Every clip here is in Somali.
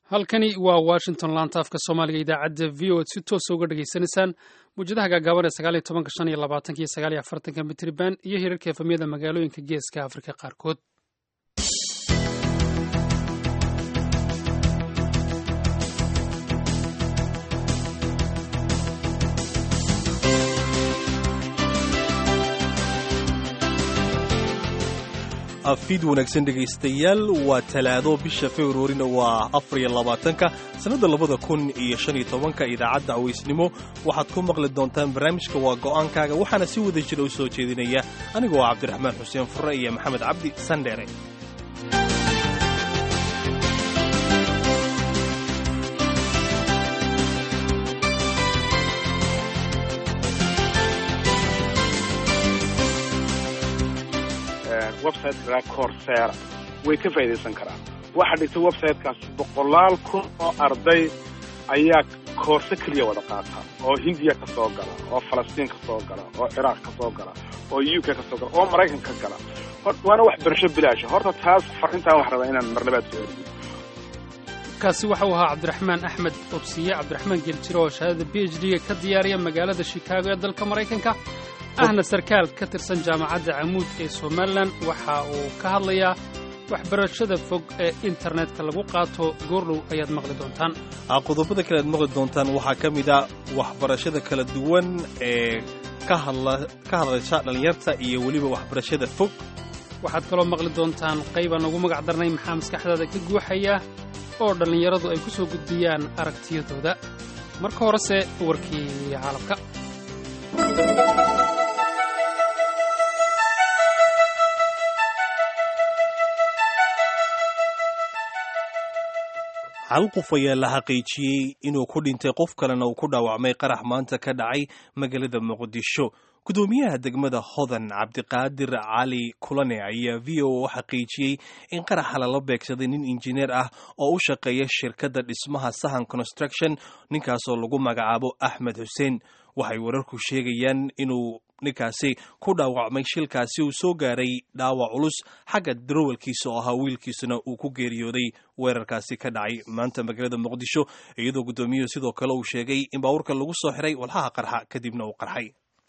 halkani waa washington laanta afka soomaaliga idaacadda v o ad si toosa uga dhegaysanaysaan muwjadaha gaagaaban ee sagaaliyo tobanka shan iyo labaatanka iyo sagaaliyo afartanka mitriban iyo hirarka efamyada magaalooyinka geeska afrika qaarkood afiid wanaagsan dhegaystayaal waa talaado bisha februarina waa afar iyo labaatanka sannadda labada kun iyo shan iyo tobanka idaacadda aweysnimo waxaad ku maqli doontaan barnaamijka waa go'aankaaga waxaana si wada jira u soo jeedinaya anigoo ah cabdiraxmaan xuseen furre iyo maxamed cabdi sandheere websiteka corsera way ka faa'idaysan karaan waxaa dhigtay websitekaas boqolaal kun oo arday ayaa koorse keliya wada qaata oo hindiya ka soo gala oo falastiin ka soo gala oo ciraaq ka soo gala oo u k ka soo gala oo maraykan ka gala waana wax barasho bilaasha horta taas farintaan wax rabaa inaan marlabaad soo eriyo kaasi waxa uu ahaa cabdiraxmaan axmed obsiye cabdiraxmaan geljiro oo shahaadada b h d-ga ka diyaariya magaalada shikaago ee dalka maraykanka ahna sarkaal ka tirsan jaamacadda camuud ee somalilan waxa uu ka hadlayaa waxbarashada fog ee internetka lagu qaato goordhow ayaad maqli doontaan qodobada kale aad maqli doontaan waxaa ka mid a waxbarashada kala duwan ee ka hadlasha dhallinyarta iyo weliba waxbarashada fog waxaad kaloo maqli doontaan qaybaan ugu magac darnay maxaa maskaxdaada ka guuxaya oo dhallinyaradu ay ku soo gudbiyaan aragtiyadooda marka horese warkii caalamka hal qof ayaa la xaqiijiyey inuu ku dhintay qof kalena uu ku dhaawacmay qarax maanta ka dhacay magaalada muqdisho gudoomiyaha degmada hodan cabdiqaadir cali kulane ayaa v o u xaqiijiyey in qaraxa lala beegsaday nin injineer ah oo u shaqeeya shirkadda dhismaha sahan construction ninkaasoo lagu magacaabo axmed xuseen waxay wararku sheegayaan inuu ninkaasi ku dhaawacmay shilkaasi uu soo gaaray dhaawac culus xagga darowalkiisa oo ahaa wiilkiisuna uu ku geeriyooday weerarkaasi ka dhacay maanta magaalada muqdisho iyadoo guddoomiyuhu sidoo kale uu sheegay in baabuurka lagu soo xiray walhaha qarxa kadibna uu qarxay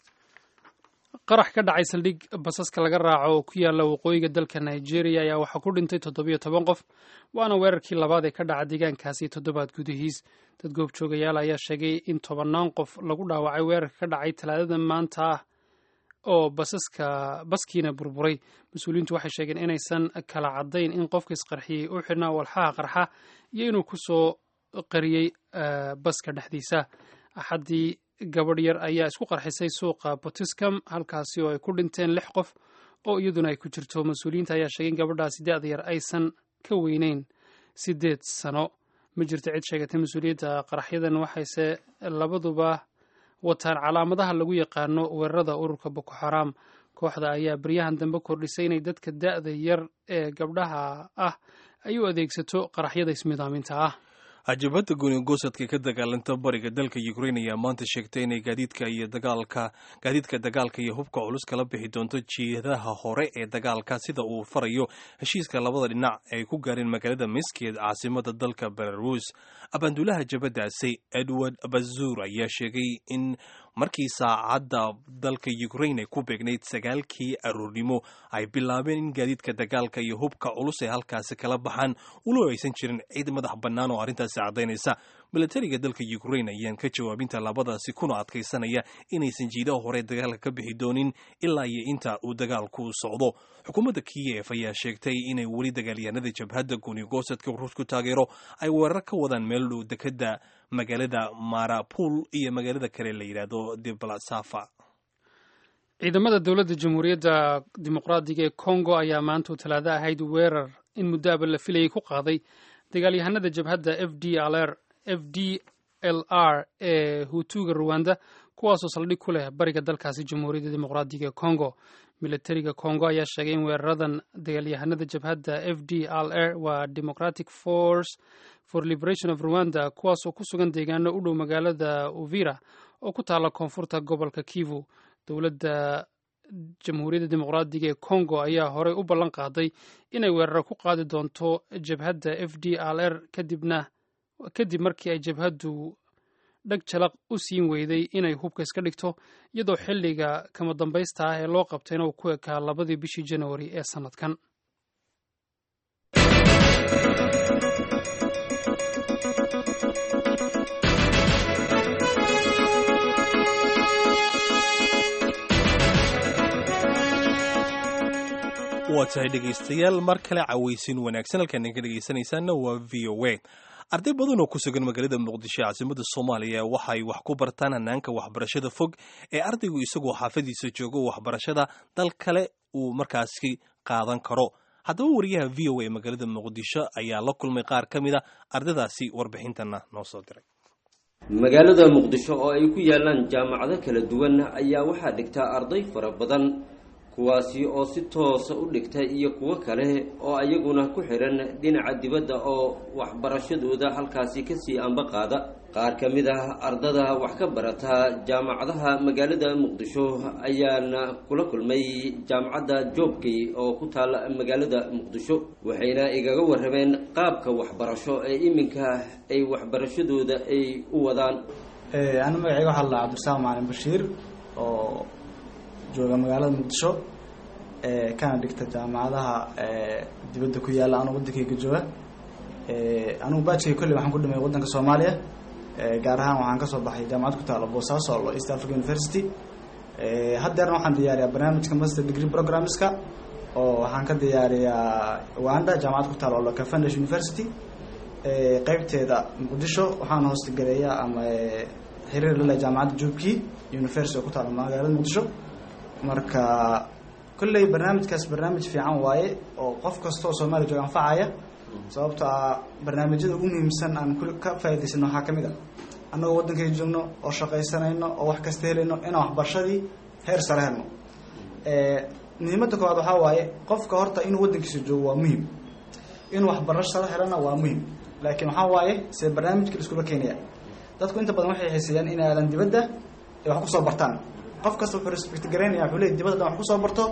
qarax ka dhacay saldhig basaska laga raaco oo ku yaalla waqooyiga dalka nigeria ayaa waxaa ku dhintay toddobiyo toban qof waana weerarkii labaad ee ka dhaca deegaankaasi toddobaad gudihiis dad goobjoogayaal ayaa sheegay in tobannaan qof lagu dhaawacay weerarka ka dhacay talaadada maanta ah oo basaska baskiina burburay mas-uuliyiintu waxay sheegeen inaysan kala caddayn in qofka isqarxiyey u xidhnaa walxaha qarxa iyo inuu ku soo qariyey baska dhexdiisa axaddii gabadh yar ayaa isku qarxisay suuqa botiscom halkaasi oo ay ku dhinteen lix qof oo iyaduna ay ku jirto mas-uuliyiinta ayaa sheegay in gabadhaasi da-da yar aysan ka weyneyn siddeed sano ma jirto cid sheegatay mas-uuliyadda qaraxyadan waxayse labaduba wataan calaamadaha lagu yaqaano weerarada ururka boko xaraam kooxda ayaa baryahan dambe kordhisay inay dadka da-da yar ee gabdhaha ah ay u adeegsato qaraxyada ismidaaminta ah ajabadda goonigosadka ka dagaalanta bariga dalka ukrain ayaa maanta sheegtay inay gaadiidka iyo dagaalka gaadiidka dagaalka iyo hubka culus kala bixi doonto jeedaha hore ee dagaalka sida uu farayo heshiiska labada dhinac ay ku gaareen magaalada miskied caasimada dalka belarus abaanduulaha jabadaasi edward bazuur ayaa sheegay in markii saacadda dalka ukrain ay ku beegnayd sagaalkii aroornimo ay bilaabeen in gaadiidka dagaalka iyo hubka culus ay halkaasi kala baxaan ulo aysan jirin cid madax bannaan oo arrintaasi caddaynaysa milatariga dalka ukrain ayaan ka jawaabinta labadaasi kuna adkaysanaya inaysan jiidaha hore dagaalka ka bixi doonin ilaa iyo inta uu dagaalku socdo xukuumadda kiyef ayaa sheegtay inay weli dagaalyahanada jabhadda goonigosadka ruushku taageero ay weerar ka wadaan meel dhow dekadda magaalada marapul iyo magaalada kale la yidhaahdo deblasafa ciidamada dowladda jamhuuriyadda dimuqraadiga ee congo ayaa maanta u talaado ahayd weerar in muddoaba la filayay ku qaaday dagaalyahanada jabhadda f d lr f d l r ee hutuga ruwanda kuwaasoo saldhig ku leh bariga dalkaasi jamhuuriyadda dimuqraadiga ee congo militariga congo ayaa sheegay in weeraradan dagaalyahanada jabhadda f d l r waa democratic force for liberation of rwanda kuwaasoo ku sugan deegaano u dhow magaalada uvira oo ku taalla koonfurta gobolka kivu dowladda jamhuuriyadda dimuqraadiga ee congo ayaa horey u ballan qaaday inay weeraro ku qaadi doonto jabhadda f d l r kadibna kadib markii ay jabhaddu dhag jalaq u siin weyday inay hubka iska dhigto iyadoo xilliga kama dambaysta ah ee loo qabtayna uu ku ekaa labadii bishii janawari ee sannadkan waa tahay dhegaystayaal mar kale cawaysin wanaagsan halkaan idinka dhegaysanaysaanna waa v o a arday badan oo ku sugan magaalada muqdisho ee caasimada soomaaliya waxay wax ku bartaan hanaanka waxbarashada fog ee ardaygu isagoo xaafadiisa joogo waxbarashada dal kale uu markaasi qaadan karo haddaba wariyaha v o a ee magaalada muqdisho ayaa la kulmay qaar ka mid a ardaydaasi warbixintana noo soo diray magaalada muqdisho oo ay ku yaalaan jaamacado kala duwan ayaa waxaa dhigtaa arday fara badan kuwaasi oo si toosa u dhigta iyo kuwo kale oo ayaguna ku xihan dhinaca dibadda oo waxbarashadooda halkaasi kasii amba qaada qaar ka mid ah ardada wax ka barata jaamacadaha magaalada muqdisho ayaana kula kulmay jaamacadda joobkay oo ku taala magaalada muqdisho waxayna igaga warrameen qaabka waxbarasho ee iminka ay waxbarashadooda ay u wadaan ana magacayga waxaa la cabdirasaaq maalin bashiir oo jooga magaalada muqdisho kana dhigta jaamacadaha dibadda ku yaalla anuu waddankayga jooga anugu baajkay kolley waxaan ku dhimay waddanka soomaaliya gaar ahaan waxaan kasoo baxay jaamacad ku taalo boosaaso lo east africa university haddeerna waxaan diyaariyaa barnaamijka master degree programmeska oo waxaan ka diyaariyaa uganda jaamacad ku taalo lo cavendish university qeybteeda muqdisho waxaan hoostagaleeyaa ama xiriir lale jaamacadda jubki university oo ku taalo magaalada muqdisho marka kolley barnaamijkaas barnaamij fiican waaye oo qof kastoo soomaaliya jooga anfacaya sababto ah barnaamijyada ugu muhiimsan aan ka faa'idaysano waxaa ka mid a annagoo waddankay joogno oo shaqaysanayno oo wax kasta helayno inaan waxbarashadii heer sare helno muhiimadda koowaad waxaa waaye qofka horta inuu waddankiisa joogo waa muhim inuu waxbarasho sare helana waa muhim laakiin waxaa waaye see barnaamijka la iskula keenaya dadku inta badan waxay xiiseeyaan in aadan dibadda ay wax kusoo bartaan qof kasta wuxuu respect garaynaya wuxuu leey dibadda wax kusoo barto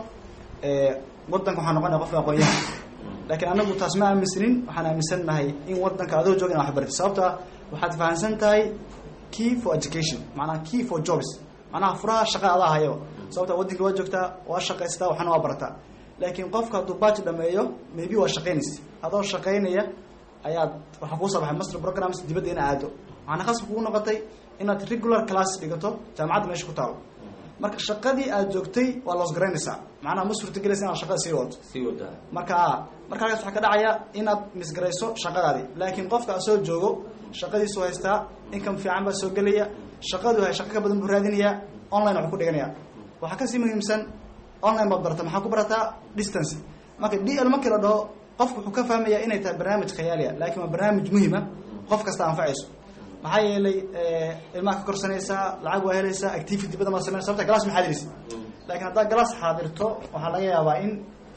waddanka waxaa noqonaya qofka aqoon-yahan laakiin anagu taas ma aaminsanin waxaan aaminsannahay in waddanka adoo jooga ina wax barti sababto ah waxaad fahamsan tahay key for education macnaha key for jobs macnaha furaha shaqa adaa hayaba sababta waddankii waa joogtaa waa shaqaystaa waxna waa barataa laakiin qofka hadduu baaji dhameeyo maybe waa shaqaynaysa adoo shaqaynaya ayaad waxaa kuu soo baxay master programs dibadda ina aado waxaana khasab kugu noqotay inaad regular class dhigato jaamacadda meesha ku taalo marka shaqadii aad joogtay waa loos garaynaysaa macnaha ma suurtagelaysa inaad shaqada sii wadato sii wadaa marka marka halkaas waxaa ka dhacaya inaad misgarayso shaqadaadii laakiin qofka asoo joogo shaqadiisu haystaa income fiican baa soo gelaya shaqadu hay shaqo ka badan buu raadinayaa online waxuu ku dhiganaya waxaa kasii muhiimsan online baad barata maxaa ku barataa distance marka d l markii la dhaho qofku wuxuu ka fahmayaa inay tahay barnaamij khayaaliya laakiin waa barnaamij muhima qof kasta anfacayso maxaa yeelay ilmaha ka korsanaysaa lacag waa helaysaa activity badan baa sameynaysa sababta galas ma xaadiraysa laakiin haddaad galas xaadirto waxaa laga yaabaa in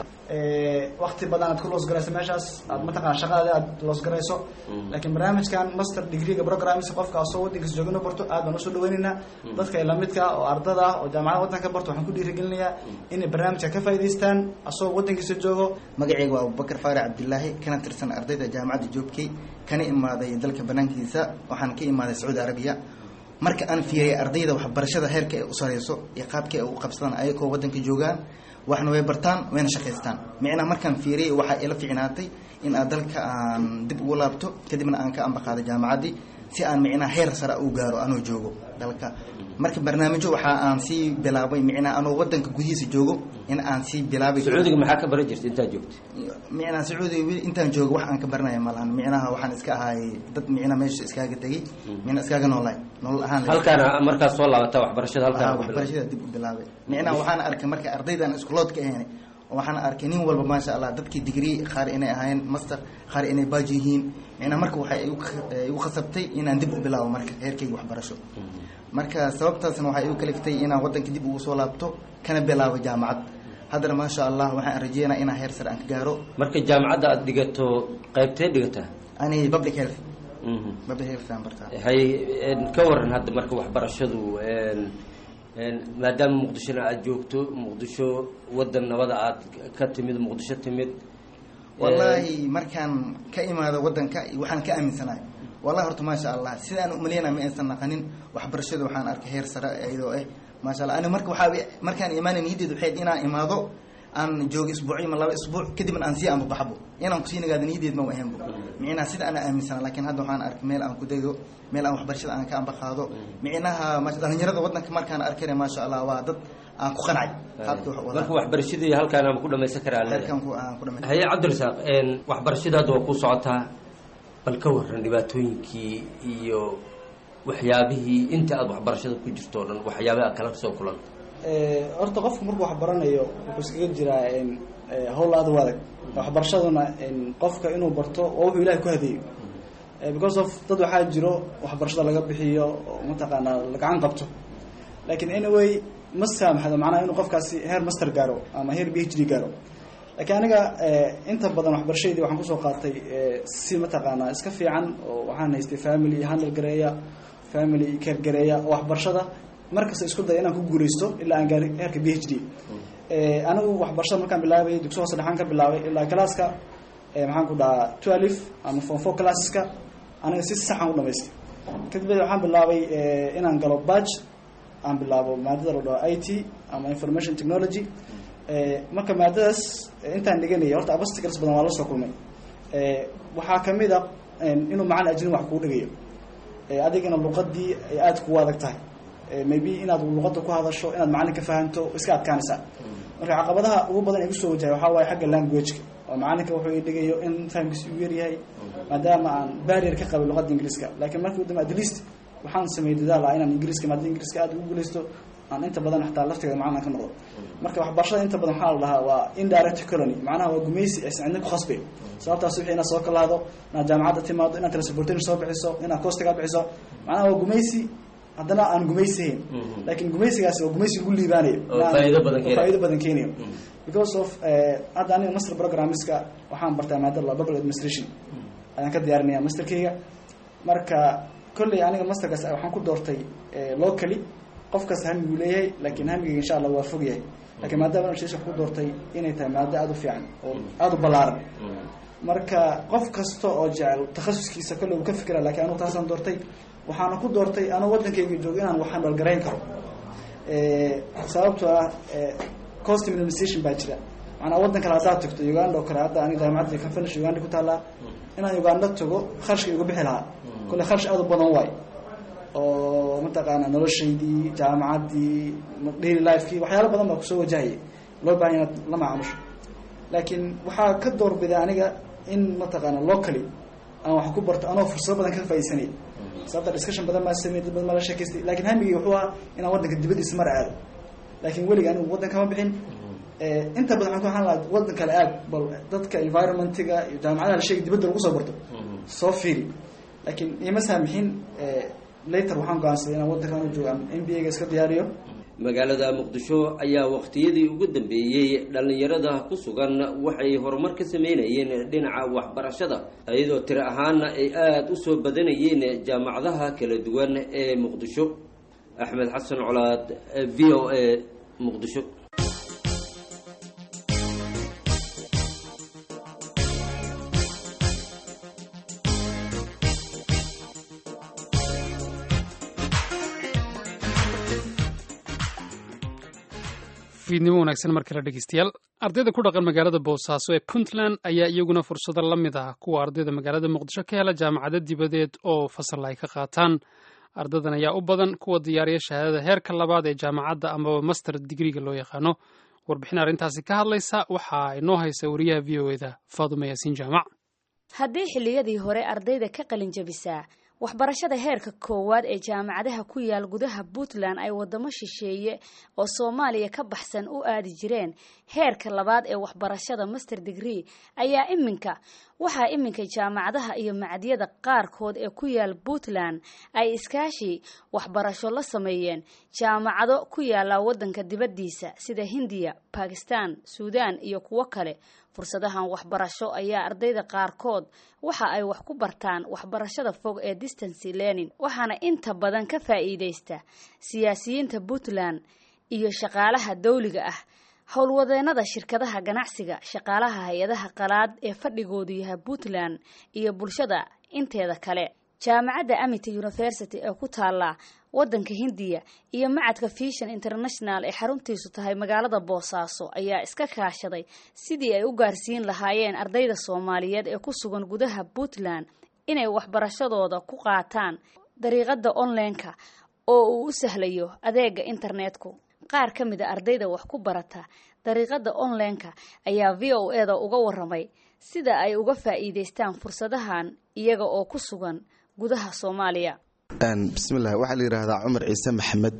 wakti badan aad ku loosgarayso meeshaas aad mataqana shaqadaadi aad loosgarayso laakiin barnaamijkan master degreega programmisa qofka asoo waddankiisa joogino barto aad baan usoo dhaweynaynaa dadka lamidka oo ardada ah oo jaamacada waddanka barto waxaan ku dhiirigelinayaa inay barnaamijka ka faa'idaystaan asoo waddankiisa joogo magacayga waa abubakar faarac cabdilaahi kana tirsan ardayda jaamacadda joobkey kana imaaday dalka banaankiisa waxaan ka imaaday sacuudi arabiya marka aan fiiriyay ardayda waxbarashada heerka ay u sareyso iyo qaabka ay u qabsadaan ayagoo waddanka joogaan waxna way bartaan wayna shaqaystaan micnaa markaan fiiriyay waxaa ila fiicnaatay in aad dalka aan dib ugu laabto kadibna aan ka ambaqaado jaamacaddii si aan micnaa heer sare u gaaro anoo joogo dalka marka barnaamijyo waxaa aan sii bilaabay micnaa anoo waddanka gudihiisa joogo in aan sii bilaabay sacuudiga maxaa ka baran jirta intaad joogta micnaa sacuudiga weli intaan joogo wax aan ka baranaya malahan micnaha waxaan iska ahay dad micnaa meesha iskaaga tegey mina iskaaga noolaay nolol ahaan halkaana markaad soo laabata waxbarashada halkaana ku bilaabay waxbarashada dib u bilaabay micnaha waxaan arkay marka ardaydan iskuloodka ahayn waxaan arkay nin walba maasha allah dadkii digrii qaar inay ahaayeen master qaar inay baaji yihiin micnaa marka waxay igu khasabtay inaan dib u bilaabo marka heerkayga waxbarasho marka sababtaasna waxay igu kaliftay inaan waddanka dib ugu soo laabto kana bilaabo jaamacad haddana maasha allah waxaan rajeynaa inaan heer sare aan ka gaaro marka jaamacadda aad dhigato qaybtee dhigataa ani public health public health aan bartaa hay ka waran hadda marka waxbarashadu maadaama muqdishona aada joogto muqdisho waddan nabada aad ka timid muqdisho timid wallaahi markaan ka imaado waddanka waxaan ka aaminsanahay wallahi horta maasha allah sidaan umaleyna ma aysan naqanin waxbarashada waxaan arkay heer sare iyadoo eh maasha allah ani marka waxaa markaan imaanay niyaddeed waxay inaan imaado aan joogo isbuucyo ma laba isbuuc kadibna aan sii anbabaxbo inaan kusii nagaado niyaddeed ma ahaynbo micnaha sida ana aaminsana laakiin hadda waxaan arkay meel aan ku dego meel aan waxbarashada aan ka ambaqaado micnaha dhalinyarada waddanka markaan arkayna maasha allah waa dad aan ku qancay marka waxbarashadii halkaan ama ku dhamaysan karaa haye cabdirasaaq waxbarashada hadda waa ku socotaa bal ka waran dhibaatooyinkii iyo waxyaabihii inta aada waxbarashada ku jirto o dhan waxyaabaha kala soo kulanta horta qofku markuu waxbaranayo wuxuu iskaga jiraa howl aada u adag waxbarashaduna qofka inuu barto waa wuxuu ilahay ku hadeeyo because of dad waxaa jiro waxbarashada laga bixiyo oo mataqaanaa lagacan qabto lakin anyway ma saamaxdo macnaha inuu qofkaasi heer master gaaro ama heer b h d gaaro laakiin aniga inta badan waxbarashadii waxaan kusoo qaatay si mataqaanaa iska fiican oo waxaan haystay family handle gareeya family care gareeya oo waxbarashada markasta isku daya inaan ku guuleysto ilaa aan gaari heerka b h d anigu waxbarashada markaan bilaabay dugsi hoose dhexaan ka bilaabay ilaa classka maxaan ku dhahaa twelve ama form four classeska aniga si saxan u dhamaystay kadib waxaan bilaabay inaan galo badg aan bilaabo maadada la dhaho i t ama information technology marka maadadaas intaan dhiganaya horta abasticals badan waa la soo kulmay waxaa kamid a inuu macalin ajnabi wax kuu dhigayo adigana luqadii ay aada kugu adag tahay maybe inaad luqada ku hadasho inaad macalin ka fahanto iska adkaanaysaa marka caqabadaha ugu badan ee kusoo wajahay waxaa waaye xagga languageka oo macalinka wuxuu dhigayo in fahamkiisa uu yaryahay maadaama aan barrier ka qabay luqada ingiriiska lakiin markii u dambe at least waxaan sameeyey dadaal ah inaan ingiriiska maadada ingiriiska aada ugu guuleysto aan inta badan xataa laftigeeda macalin ka noqdo marka waxbarashada inta badan waxaa la dhahaa waa indirect colony macnaha waa gumaysi aysan cidna ku khasbayn sababtaas wixii inaad soo kalaado inaad jaamacadda timaado inaad transportation soo bixiso inaad costiga bixiso macnaha waa gumaysi haddana aan gumaysihayn laakiin gumaysigaasi waa gumaysi lagu liibaanayo faa'ido badan keenayo because of hadda aniga master programmeska waxaan bartaa maadada la public administration ayaan ka diyaarinaya masterkeyga marka kolley aniga masterkaas waxaan ku doortay locally qofkaas hamiguu leeyahay laakiin hamigeyga insha allah waa fog yahay lakiin maadaama wax ku doortay inay tahay maado aada u fiican oo aada u ballaaran marka qof kasta oo jecel takhasuskiisa kolley uu ka fikira lakiin anugu taasaan doortay waxaana ku doortay anuu waddankayga joogo inaan waxaan dhalgarayn karo sababtoo ah cost administration baa jira macnaa waddan kale haddaad tagto uganda oo kale hadda aniga jaamacadda conference uganda ku taallaa inaan uganda tago kharashka igu bixi lahaa kolle kharash aada u badan waay oo mataqaana noloshaydii jaamacaddii daily lifekii waxyaalo badan baa kusoo wajahayay loo bahan inaad la macamusho laakiin waxaa ka doorbiday aniga in mataqaana locally aan wax ku barto anoo fursado badan ka faaidsanay sababta discussion badan baa samey dad badan baa la sheekaystay lakin hamigii wuxuu ahaa inaan waddanka dibadiisa mar aado laakiin weliga anigu waddan kama bixin inta badan waxaan ku ahaan lahaa waddan kale aad bal dadka environmentiga iyo jaamacadaha la sheegay dibadda lagu soo barto soo fiiri laakiin ima saamixin later waxaan go-aansaday inaan waddankan u joogo m b a ga iska diyaariyo magaalada muqdisho ayaa waqtiyadii ugu dambeeyey dhallinyarada ku sugan waxay horumar ka sameynayeen dhinaca waxbarashada iyadoo tiri ahaana ay aada u soo badanayeen jaamacadaha kala duwan ee muqdisho axmed xasan colaad v o a muqdisho fiidnimo wanaagsan mar kale dhegeystayaal ardayda ku dhaqan magaalada boosaaso ee puntland ayaa iyaguna fursado la mid ah kuwa ardayda magaalada muqdisho ka hela jaamacado dibadeed oo fasal ay ka qaataan ardadan ayaa u badan kuwa diyaariya shahaadada heerka labaad ee jaamacadda amaba master digriga loo yaqaano warbixin arrintaasi ka hadlaysa waxaa inoo haysa wariyaha v o eda faadumo yaasiin jaamac haddii xilliyadii hore ardayda ka qalin jabisaa waxbarashada heerka koowaad ee jaamacadaha ku yaal gudaha puntland ay wadamo shisheeye oo soomaaliya ka baxsan u aadi jireen heerka labaad ee waxbarashada master degree ayaa iminka waxaa iminka jaamacadaha iyo macadyada qaarkood ee ku yaal puntland ay iskaashi waxbarasho la sameeyeen jaamacado ku yaala wadanka dibaddiisa sida hindiya bakistan suudaan iyo kuwo kale fursadahan waxbarasho ayaa ardayda qaarkood waxa ay wax ku bartaan waxbarashada fog ee distance learning waxaana inta badan ka faa'iidaysta siyaasiyiinta puntland iyo shaqaalaha dawliga ah howlwadeenada shirkadaha ganacsiga shaqaalaha hay-adaha qalaad ee fadhigoodu yahay puntland iyo bulshada inteeda kale jaamacadda amity university ee ku taalla waddanka hindiya iyo macadka fishan international ee xaruntiisu tahay magaalada boosaaso ayaa iska kaashaday sidii ay u gaarsiin lahaayeen ardayda soomaaliyeed ee ku sugan gudaha puntland inay waxbarashadooda ku qaataan dariiqada online-ka oo uu u sahlayo adeega internetku qaar ka mid a ardayda wax ku barata dariiqada online-ka ayaa v o e da uga waramay sida ay uga faa'iidaystaan fursadahan iyaga oo ku sugan gudaha soomaaliya bismillahi waxaa la yidhaahdaa cumar ciise maxamed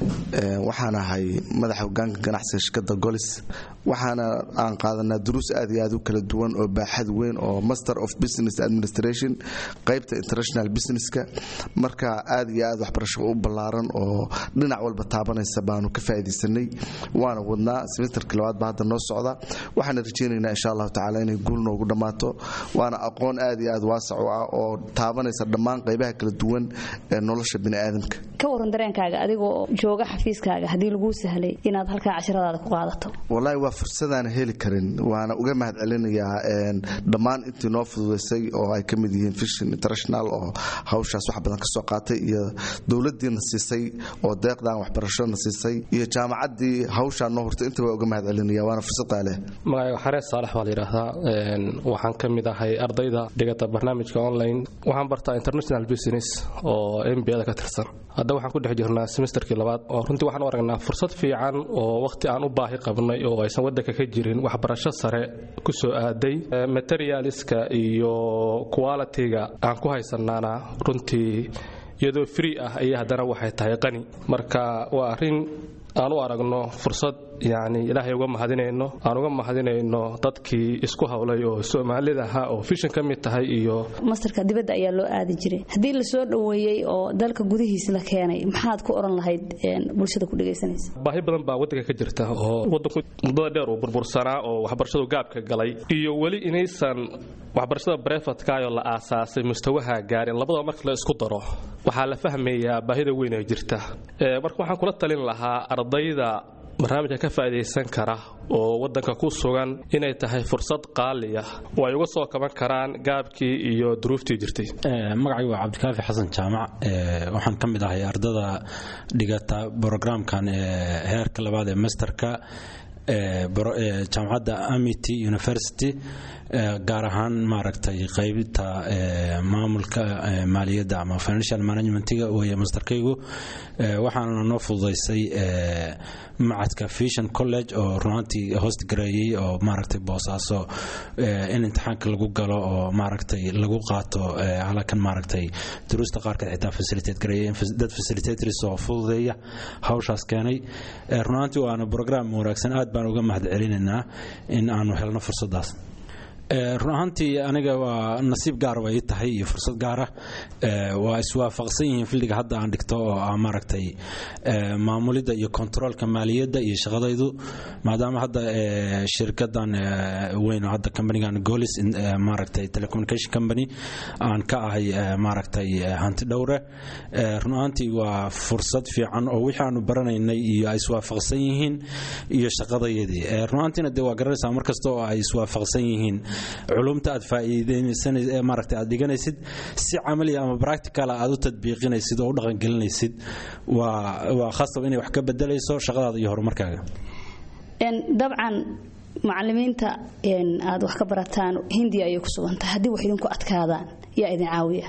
waxaan ahay madaxa hogaanka ganacsiga shirkadda golis waxaana aan qaadanaa duruus aad iyo aad u kala duwan oo baaxad weyn oo master of business administration qaybta international businesska marka aad iyo aad waxbarasho u ballaaran oo dhinac walba taabanaysa baanu ka faa'iidaysanay waana wadnaa semesterka labaad baa hadda noo socda waxaana rajaynaynaa insha allahu tacaala inay guul noogu dhammaato waana aqoon aad iyo aad waasac u ah oo taabanaysa dhammaan qaybaha kala duwan ee nolosha biniaadamka ka waran dareenkaaga adigoo jooga xafiiskaaga haddii laguu sahlay inaad halkaa casharadaada ku qaadato wallaahi waa fursadaan heli karin waana uga mahad celinayaa dhammaan intii noo fududaysay oo ay ka mid yihiin fishin international oo hawshaas wax badan ka soo qaatay iyo dowladdiina siisay oo deeqdan waxbarashona siisay iyo jaamacaddii hawshaa noo hortay inta waa uga mahad celinaya waana fursad qaaleh magacayga xarees saalex baa la yidhaahdaa waxaan ka mid ahay ardayda dhigata barnaamijka online waxaan bartaa international business oo mbada ka tirsan hadda waxaan ku dhex jirnaa semesterkii labaad oo runtii waxaan u aragnaa fursad fiican oo wakhti aan u baahi qabnay oo aysan waddanka ka jirin waxbarasho sare ku soo aaday materialiska iyo qualitiga aan ku haysanaana runtii iyadoo free ah ayaa haddana waxay tahay qani marka waa arrin aan u aragno fursad yacni ilaahay uga mahadinayno aan uga mahadinayno dadkii isku hawlay oo soomaalida ahaa oo fishan ka mid tahay iyo mastarka dibadda ayaa loo aadi jiray haddii la soo dhoweeyey oo dalka gudihiisa la keenay maxaad ku odhan lahayd bulshada ku dhegaysanaysa baahi badan baa waddanka ka jirta oo waddanku muddada dheer uu burbursanaa oo waxbarashadu gaabka galay iyo weli inaysan waxbarashada brefatkaayoo la aasaasay mustawaha gaarin labadaba marka la isku daro waxaa la fahmayaa baahida weyn ee jirta marka waxaan kula talin lahaa ardayda barnaamijka ka faa'idaysan kara oo waddanka ku sugan inay tahay fursad qaaliya oo ay uga soo kaban karaan gaabkii iyo duruuftii jirtay magacaygu waa cabdikaafi xasan jaamac waxaan ka mid ahay ardada dhigata brogramkan heerka labaad ee masterka jaamacadda amity university gaar ahaan maaragtay qaybta maamulka maaliyadda ama financial managementiga weeye masterkaygu waxaana noo fududaysay macadka fishan college oo runaantii host gareeyey oo maaragtay boosaaso in imtixaanka lagu galo oo maaragtay lagu qaato halakan maaragtay duruusta qaarkeed xitaa facilitate gareeyay dad facilitators oo fududeeya hawshaas keenay runaantii waana program wanaagsan aad baan uga mahad celinaynaa in aanu helno fursaddaas run ahaantii aniga waa nasiib gaar way tahay iyo fursad gaara waa iswaafaqsan yihiin filliga hadda aan dhigto oo ah maaragtay maamulidda iyo kontaroolka maaliyadda iyo shaqadaydu maadaama hadda shirkadan weyn oo hadda companigan golis maaragtay telecommunication company aan ka ahay maaragtay hanti dhowre run ahaantii waa fursad fiican oo wixii aanu baranaynay iyo ay iswaafaqsan yihiin iyo shaqadayadii run ahaantiina dee waa garanaysaa markasta oo ay iswaafaqsan yihiin culumta aad faa'iideynaysay maaragtay aad dhiganaysid si camali ama practical aad u tadbiiqinaysid oo u dhaqangelinaysid waa waa khasab inay wax ka bedelayso shaqadaada iyo horumarkaaga dabcan macalimiinta aad wax ka barataan hindiya ayay ku sugantahay haddii wax idinku adkaadaan yaa idin caawiya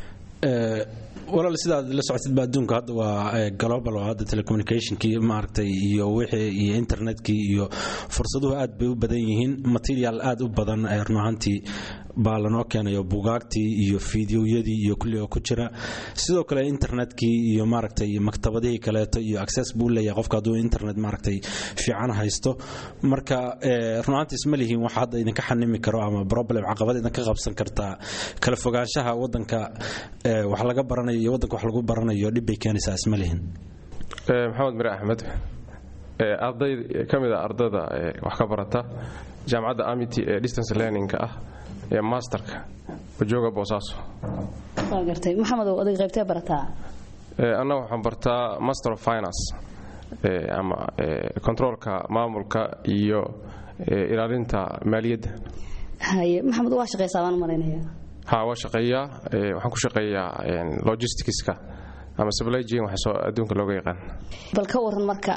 walaal sidaad la socotid ba adduunka hadda waa global oo hadda telecommunicationkii maaragtay iyo wixii iyo internetkii iyo fursaduhu aad bay u badan yihiin material aad u badan run ahaantii baa lanoo keenayo bugaagtii iyo fideoyadii iyo kulli oo ku jira sidoo kale internetkii iyo maaragtay maktabadihii kaleeto iyo access buu leeyahay qofka hadduu internet maaragtay fiican haysto marka run ahaantii isma lihiin wax hadda idinka xanimi karo ama problem caqabad idinka qabsan kartaa kala fogaanshaha waddanka wax laga baranayo iyo waddanka wax lagu baranayo dhib bay keenaysaa isma lihin maxamed mire axmed arday ka mid a ardada wax ka barata jaamacadda amity ee distance learningka ah ee masterka wajooga boosaaso waa gartay maxamedow adig qaybtee barataa annaga waxaan bartaa master of finance ama controolka maamulka iyo ilaalinta maaliyadda haye maxamed waa shaqaysaa baan u malaynayaa ha waa shaqeeyaa waxaan ku shaqeeyaa logisticska ama supply chain waxa soo adduunka looga yaqaan bal ka waran marka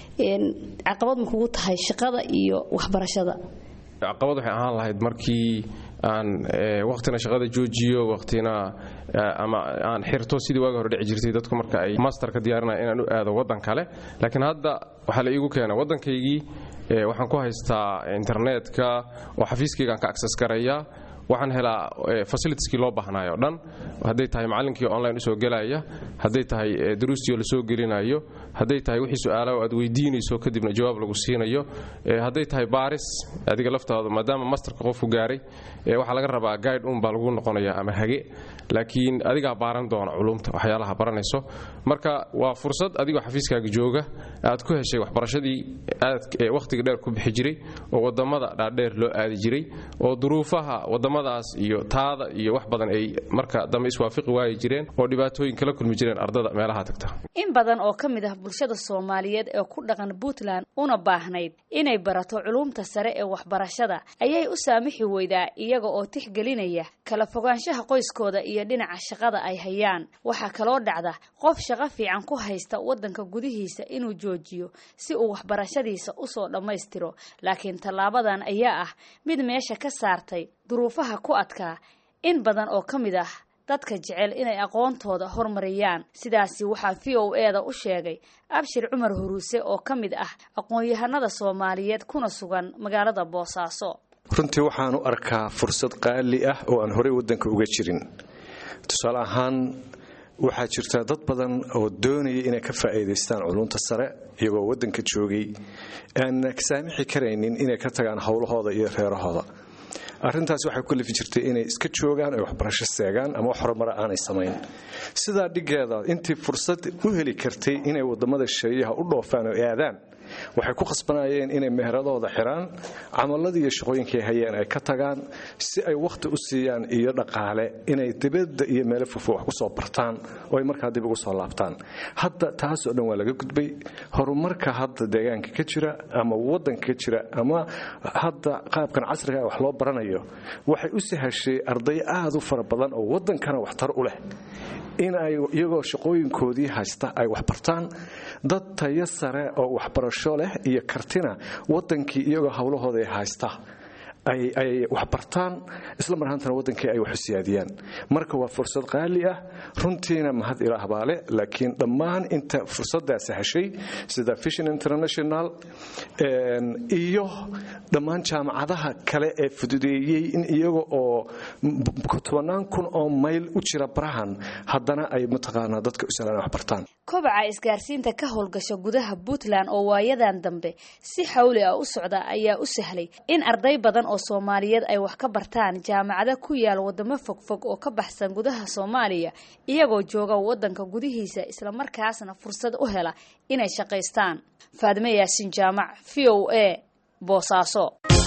caqabad ma kugu tahay shaqada iyo waxbarashada caqabad waxay ahaan lahayd markii aan waqtina shaqada joojiyo waqtina ama aan xirto sidii waagi hore dhici jirtay dadku marka ay masterka diyaarinaya inaan u aado waddan kale laakiin hadda waxaa la iigu keena waddankaygii waxaan ku haystaa internetka oo xafiiskaygaan ka access garayaa waxaan helaa fasilitieskii loo baahnayo o dhan hadday tahay macallinkii online usoo gelaya hadday tahay duruustii oo lasoo gelinayo hadday tahay wixii su-aalaha aad weydiinayso kadibna jawaab lagu siinayo hadday tahay baaris adiga laftaada maadaama masterka qofku gaaray waxaa laga rabaa guide un baa lagu noqonaya ama hage laakiin adigaa baaran doona culumta waxyaalaha baranayso marka waa fursad adigoo xafiiskaaga jooga aad ku heshay waxbarashadii aad wakhtiga dheer ku bixi jiray oo wadamada dhaadheer loo aadi jiray oo duruufaha wadamadaas iyo taada iyo wax badan ay marka dambe iswaafiqi waayi jireen oo dhibaatooyin kala kulmi jireen ardada meelaha tagta in badan oo ka mid ah bulshada soomaaliyeed ee ku dhaqan puntland una baahnayd inay barato culumta sare ee waxbarashada ayay u saamixi weydaa iyaga oo tixgelinaya kala fogaanshaha qoyskooda iyo dhinaca shaqada ay hayaan waxaa kaloo dhacda qof shaqo fiican ku haysta waddanka gudihiisa inuu joojiyo si uu waxbarashadiisa usoo dhammaystiro laakiin tallaabadan ayaa ah mid meesha ka saartay duruufaha ku adkaa in badan oo ka mid ah dadka jecel inay aqoontooda horumariyaan sidaasi waxaa v o e da u sheegay abshir cumar huruuse oo ka mid ah aqoon-yahanada soomaaliyeed kuna sugan magaalada boosaaso runtii waxaan u arkaa fursad qaali ah oo aan horey waddanka uga jirin tusaale ahaan waxaa jirta dad badan oo doonaya inay ka faa'iidaystaan culunta sare iyagoo waddanka joogay aan saamixi karaynin inay ka tagaan howlahooda iyo reerahooda arrintaas waxay ku lifi jirtay inay iska joogaan ay waxbarasho seegaan ama wax horumara aanay samayn sidaa dhiggeeda intii fursad u heli kartay inay wadamada shaeyaha u dhoofaan oo aadaan waxay ku khasbanayeen inay meheradooda xiraan camaladii iyo shaqooyinkay hayeen ay ka tagaan si ay wakhti u siiyaan iyo dhaqaale inay dibadda iyo meelo fofo wax ku soo bartaan oo ay markaa dib ugu soo laabtaan hadda taasoo dhan waa laga gudbay horumarka hadda deegaanka ka jira ama waddanka ka jira ama hadda qaabkan casriga wax loo baranayo waxay u sahashay arday aad u fara badan oo waddankana waxtar u leh in ay iyagoo shaqooyinkoodii haysta ay wax bartaan dad tayo sare oo waxbarasho leh iyo kartina waddankii iyagoo howlahooda haysta ay wax bartaan isla mar ahaantana waddankii ay wax u siyaadiyaan marka waa fursad qaali ah runtiina mahad ilaah baa leh laakiin dhammaan inta fursaddaasi heshay sida vision international iyo dhammaan jaamacadaha kale ee fududeeyey in iyaga oo tobannaan kun oo mayl u jira barahan haddana ay mataqaanaa dadka u sahlaan wax bartaan kobaca isgaarsiinta ka howlgasha gudaha puntland oo waayadan dambe si xawli ah u socda ayaa u sahlay in arday badan oo soomaaliyeed ay wax ka bartaan jaamacado ku yaal wadamo fogfog oo ka baxsan gudaha soomaaliya iyagoo jooga waddanka gudihiisa islamarkaasna fursad u hela inay shaqaystaan faadime yaasin jaamac v o a boosaaso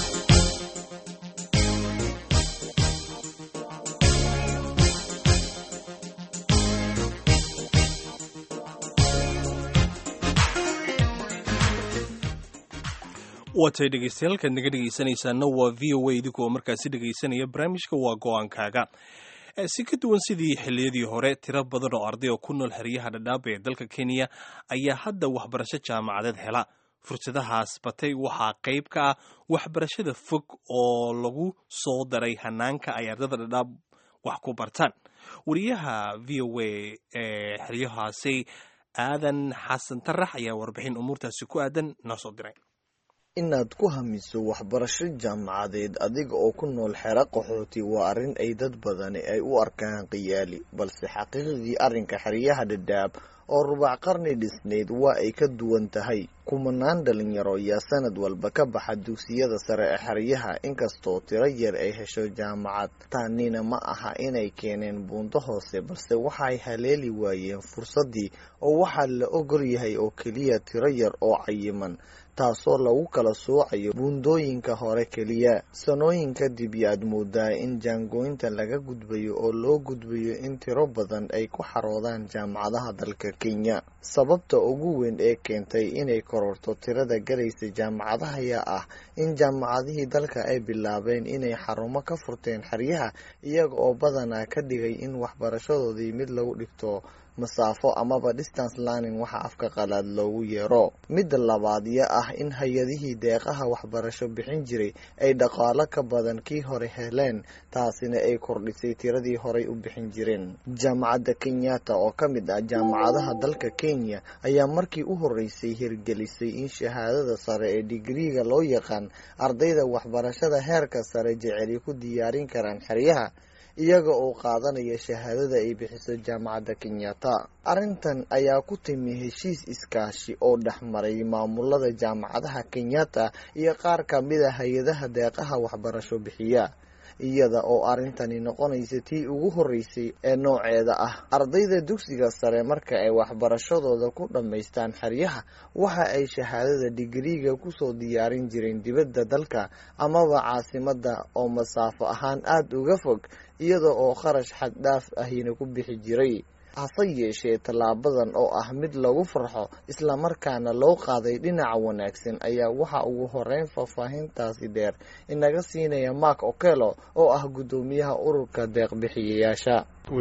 waatay dhegeystayaal halkaad naga dhegeysanaysaana waa v o a idinkoo markaasi dhegeysanaya barnaamijka waa go-aankaaga si ka duwan sidii xilliyadii hore tiro badan oo arday oo ku nool xeryaha dhadhaaba ee dalka kenya ayaa hadda waxbarasho jaamacadeed hela fursadahaas batay waxaa qayb ka ah waxbarashada fog oo lagu soo daray hanaanka ay ardada dhadhaab wax ku bartaan wariyaha v o a ee xeryahaasi aadan xasan tarax ayaa warbixin umuurtaasi ku aadan noo soo diray inaad ku hamiso waxbarasho jaamacadeed adiga oo ku nool xero qaxooti waa arrin ay dad badani ay u arkaan khiyaali balse xaqiiqdii arrinka xeryaha dhadhaab oo rubac qarni dhisneyd waa ay ka duwan tahay kumanaan dhalinyaro ayaa sanad walba ka baxa dugsiyada sare ee xeryaha inkastoo tiro yar ay hesho jaamacad taanina ma aha inay keeneen buunto hoose balse waxay haleeli waayeen fursaddii oo waxaa la ogol yahay oo keliya tiro yar oo cayiman taasoo lagu kala soocayo buundooyinka hore keliya sanooyin kadib yaad moodaa in jaangooynta laga gudbayo oo loo gudbayo in tiro badan ay ku xaroodaan jaamacadaha dalka kenya sababta ugu weyn ee keentay inay kororto tirada galaysa jaamacadaha ayaa ah in jaamacadihii dalka ay bilaabeen inay xarumo ka furteen xeryaha iyaga oo badanaa ka dhigay in waxbarashadoodii mid lagu dhigto masaafo amaba distance learning waxa afka qalaad loogu yeero midda labaad ya ah in hay-adihii deeqaha waxbarasho bixin jiray ay dhaqaalo ka badan kii hore heleen taasina ay kordhisay tiradii horay u bixin jireen jaamacadda kenyatta oo ka mid ah jaamacadaha dalka kenya ayaa markii u horeysay hirgelisay in shahaadada sare ee digriiga loo yaqaan ardayda waxbarashada heerka sare jeceli ku diyaarin karaan xeryaha iyaga oo qaadanaya shahaadada ay bixiso jaamacadda kenyatta arrintan ayaa ku timi heshiis iskaashi oo dhexmaray maamulada jaamacadaha kenyatta iyo qaar ka mid a hay-adaha deeqaha waxbarasho bixiya iyada oo arrintani noqonaysa tii ugu horreysay ee nooceeda ah ardayda dugsiga sare marka ay waxbarashadooda ku dhammaystaan xeryaha waxa ay shahaadada digriiga kusoo diyaarin jireen dibadda dalka amaba caasimadda oo masaafo ahaan aada uga fog iyada oo kharash xad dhaaf ahina ku bixi jiray hase yeeshee tallaabadan oo ah mid lagu farxo islamarkaana loo qaaday dhinaca wanaagsan ayaa waxa ugu horeyn faahfaahintaasi dheer inaga siinaya mark okelo oo ah guddoomiyaha ururka deeqbixiyayaasha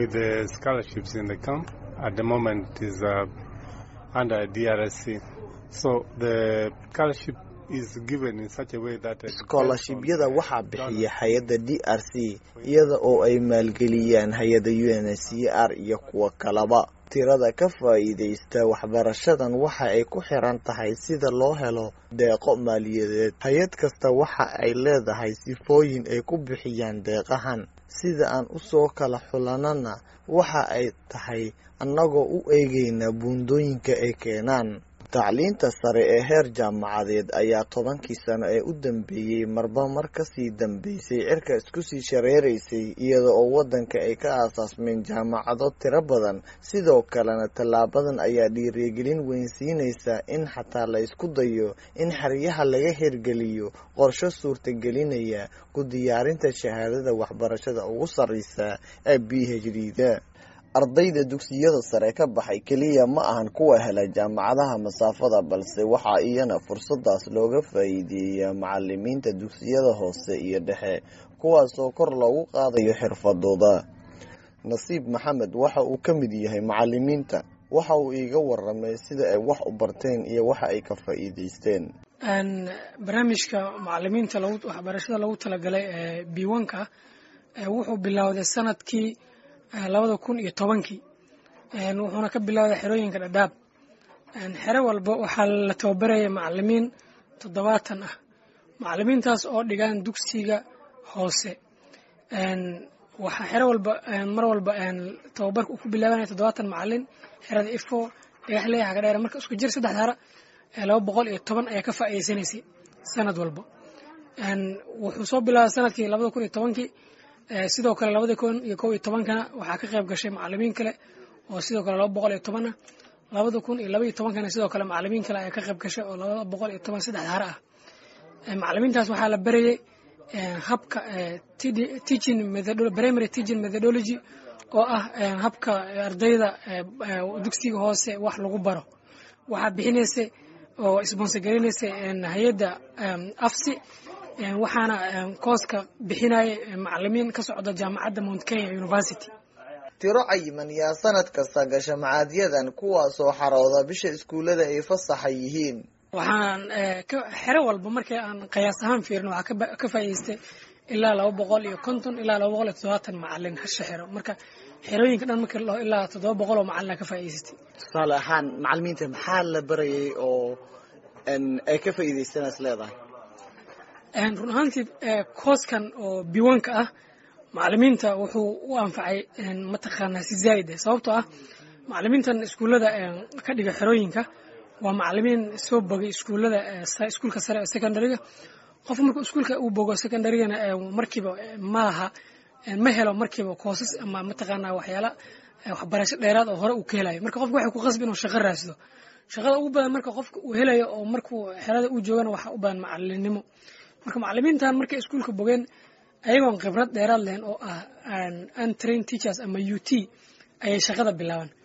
iskoolashibyada waxaa bixiya hay-adda d r c iyada oo ay maalgeliyaan hay-adda u n c r iyo kuwo kalaba tirada ka faa'iidaysta waxbarashadan waxa ay ku xiran tahay sida loo helo deeqo maaliyadeed hay-ad kasta waxa ay leedahay sifooyin ay ku bixiyaan deeqahan sida aan usoo kala xulanana waxa ay tahay annagoo u eegayna buundooyinka ay keenaan tacliinta sare ee heer jaamacadeed ayaa tobankii sano ee u dambeeyey marba mar kasii dambeysay cirka isku sii shareeraysay iyada oo waddanka ay ka aasaasmeen jaamacado tiro badan sidoo kalena tallaabadan ayaa dhiirigelin weynsiinaysa in xataa la isku dayo in xeryaha laga hirgeliyo qorsho suurtagelinaya ku diyaarinta shahaadada waxbarashada ugu sarreysa ee b h d da ardayda dugsiyada sare ka baxay keliya ma ahan kuwa hela jaamacadaha masaafada balse waxaa iyana fursadaas looga faa'iideeyaa macalimiinta dugsiyada hoose iyo dhexe kuwaasoo kor loogu qaadayo xirfadooda nasiib maxamed waxa uu ka mid yahay macalimiinta waxa uu iiga waramay sida ay wax u barteen iyo waxa ay ka faa'iideysteen barnaamijka macalimiinta waxbarashada lagu talagalay ee biwanka wuxuu bilowday sanadkii labada kun iyo tobankii wuxuuna ka bilowday xerooyinka dhadhaab xero walba waxaa la tababaraya macalimiin toddobaatan ah macalimiintaas oo dhigaan dugsiga hoose waxaa xero walba mar walba tababarka uu ku bilaabanaya toddobaatan macalin xerada ifo dhagaxley xagadheer marka isku jir saddex hara laba boqol iyo toban ayaa ka faa'iideysanaysay sanad walba wuxuu soo bilaabay sanadkii labada kun iyo tobankii sidoo kale labada kun iyo kow iyo tobankana waxaa ka qayb gashay macalimiin kale oo sidoo kale laba boqol iyo toban ah labada kun iyo laba iyo tobankana sidoo kale macalimiin kale ayaa ka qayb gashay oo laba boqol iyo toban saddex hare ah macalimiintaas waxaa la berayay habka teaching primary teaching methodology oo ah habka ardayda dugsiga hoose wax lagu baro waxaa bixinaysay oo sponsorgarinaysay hay-adda afsi waxaana kooska bixinaya macalimiin ka socda jaamacadda mount kenya university tiro cayiman yaa sanad kasta gasha macaadyadan kuwaasoo xarooda bisha iskuullada ay fasaxa yihiin waxaan xero walba markii aan qiyaas ahaan fiirin waxaa ka faa'iideystay ilaa laba boqol iyo konton ilaa laba boqol iyo toddobaatan macalin hasha xero marka xerooyinka dhan markii lao ilaa toddoba boqol oo macalina ka faa'iideystay tusaale ahaan macalimiinta maxaa la barayay oo ay ka faa'iideystaan is leedahay run ahaantii kooskan oo biwanka ah macalimiinta wuxuu u anfacay mataqaanaa si zaa'id ah sababtoo ah macalimiintan iskuullada ka dhiga xerooyinka waa macalimiin soo bogay iskuullada iskuulka sare ee secondaryga qof markuu iskuulka uu bogo secondarygana markiiba ma laha ma helo markiiba koosas ama mataqaanaa waxyaala waxbarasho dheeraad oo hore uu ka helayo marka qofka waxay ku qasbi inuu shaqo raasdo shaqada ugu badan marka qofka uu helayo oo markuu xerada uu joogana waxaa u badan macalinimo marka macalimiintan markay iskuulka bogeen ayagoon khibrad dheeraad lehen oo ah untrained teachers ama u t ayay shaqada bilaabaan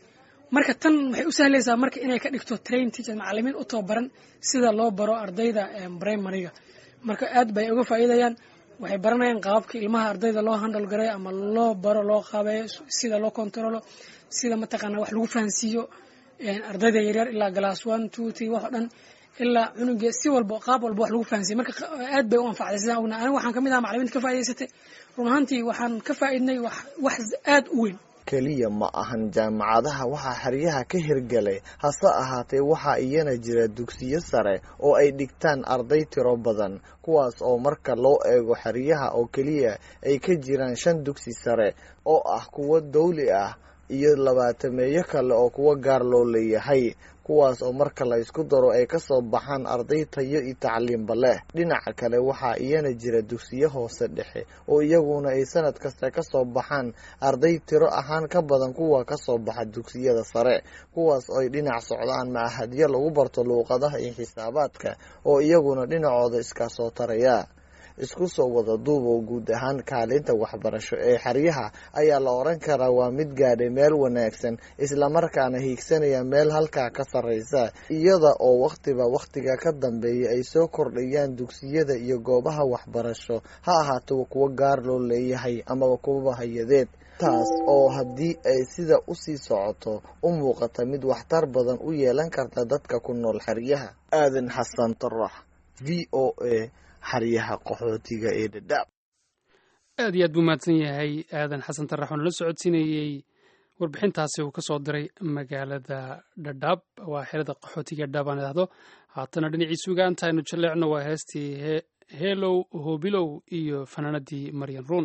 marka tan waxay u sahlaysaa marka inay ka dhigto train teachers macalimiin u tababaran sida loo baro ardayda primariga marka aad bay uga faa'iidayaan waxay baranayaan qaababka ilmaha ardayda loo handle gareeyo ama loo baro loo qaabeeyo sida loo controlo sida mataqaana wax lagu fahansiiyo ardayda yaryar ilaa glass one two three wax oo dhan ilaa cunuga si walba qaab walba wax lagu fahansiiyo marka aad bay u anfacday sidaan ogna aniga waxaan kamid ahaa macalimiinta ka faa'idaysatay run ahaantii waxaan ka faa'iidnay wax wax aad u weyn keliya ma ahan jaamacadaha waxaa xeryaha ka hirgelay hase ahaatee waxaa iyana jira dugsiyo sare oo ay dhigtaan arday tiro badan kuwaas oo marka loo eego xeryaha oo keliya ay ka jiraan shan dugsi sare oo ah kuwo dawli ah iyo labaatameeyo kale oo kuwo gaar loo leeyahay kuwaas oo marka la isku daro ay kasoo baxaan arday tayo iyo tacliimba leh dhinaca kale waxaa iyana jira dugsiyo hoose dhexe oo iyaguna ay sanad kasta kasoo baxaan arday tiro ahaan ka badan kuwa kasoo baxa dugsiyada sare kuwaas oo ay dhinac socdaan macahadyo lagu barto luuqadaha iyo xisaabaadka oo iyaguna dhinacooda iskaa soo taraya isku soo wada duubow guud ahaan kaalinta waxbarasho ee xeryaha ayaa la oran karaa waa mid gaadhay meel wanaagsan islamarkaana hiigsanaya meel halkaa ka sarreysa iyada oo wakhtiba wakhtiga ka dambeeya ay soo kordhayaan dugsiyada iyo goobaha waxbarasho ha ahaato kuwo gaar loo leeyahay amaba kuwaba hay-adeed taas oo haddii ay sida usii socoto u muuqata mid waxtar badan u yeelan karta dadka ku nool xeryaha aadan xasan tarax v o a xaryaha qaxootiga ee dhadhaab aad iyo aad buu mahadsan yahay aadan xasan tarax oo nala socodsiinayey warbixintaasi uu ka soo diray magaalada dhadhaab waa xerada qaxootiga dhadhaab aan idhahdo haatana dhinaciisa ugaanta aynu jaleecno waa heestii heelow hoobilow iyo fanaanadii maryan ruun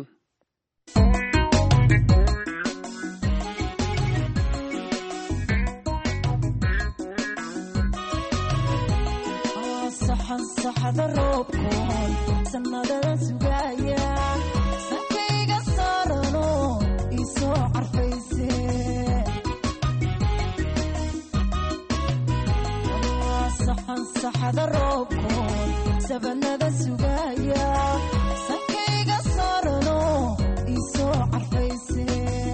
saxada roobkoon sanadada sugaya sankayga saarano isoo carfayse saxan saxada roobkoon sabanada sugaya sankayga saarano isoo carfayse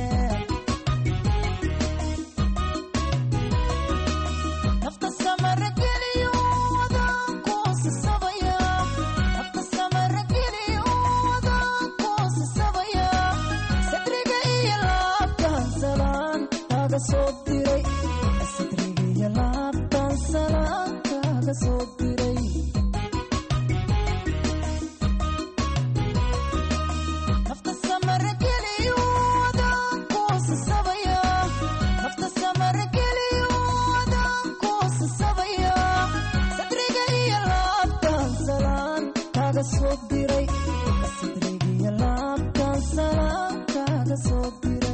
nafta samara geliyo sadriga laabtan salaan kaaga soo diray nafta samara geliyo adaan kuusasabaya nafta samara geliyo adaan kuusasabaya sadriga iyo laabtan salaan kaaga soo diray sadriga iyo laabtan salaan kaaga soo diray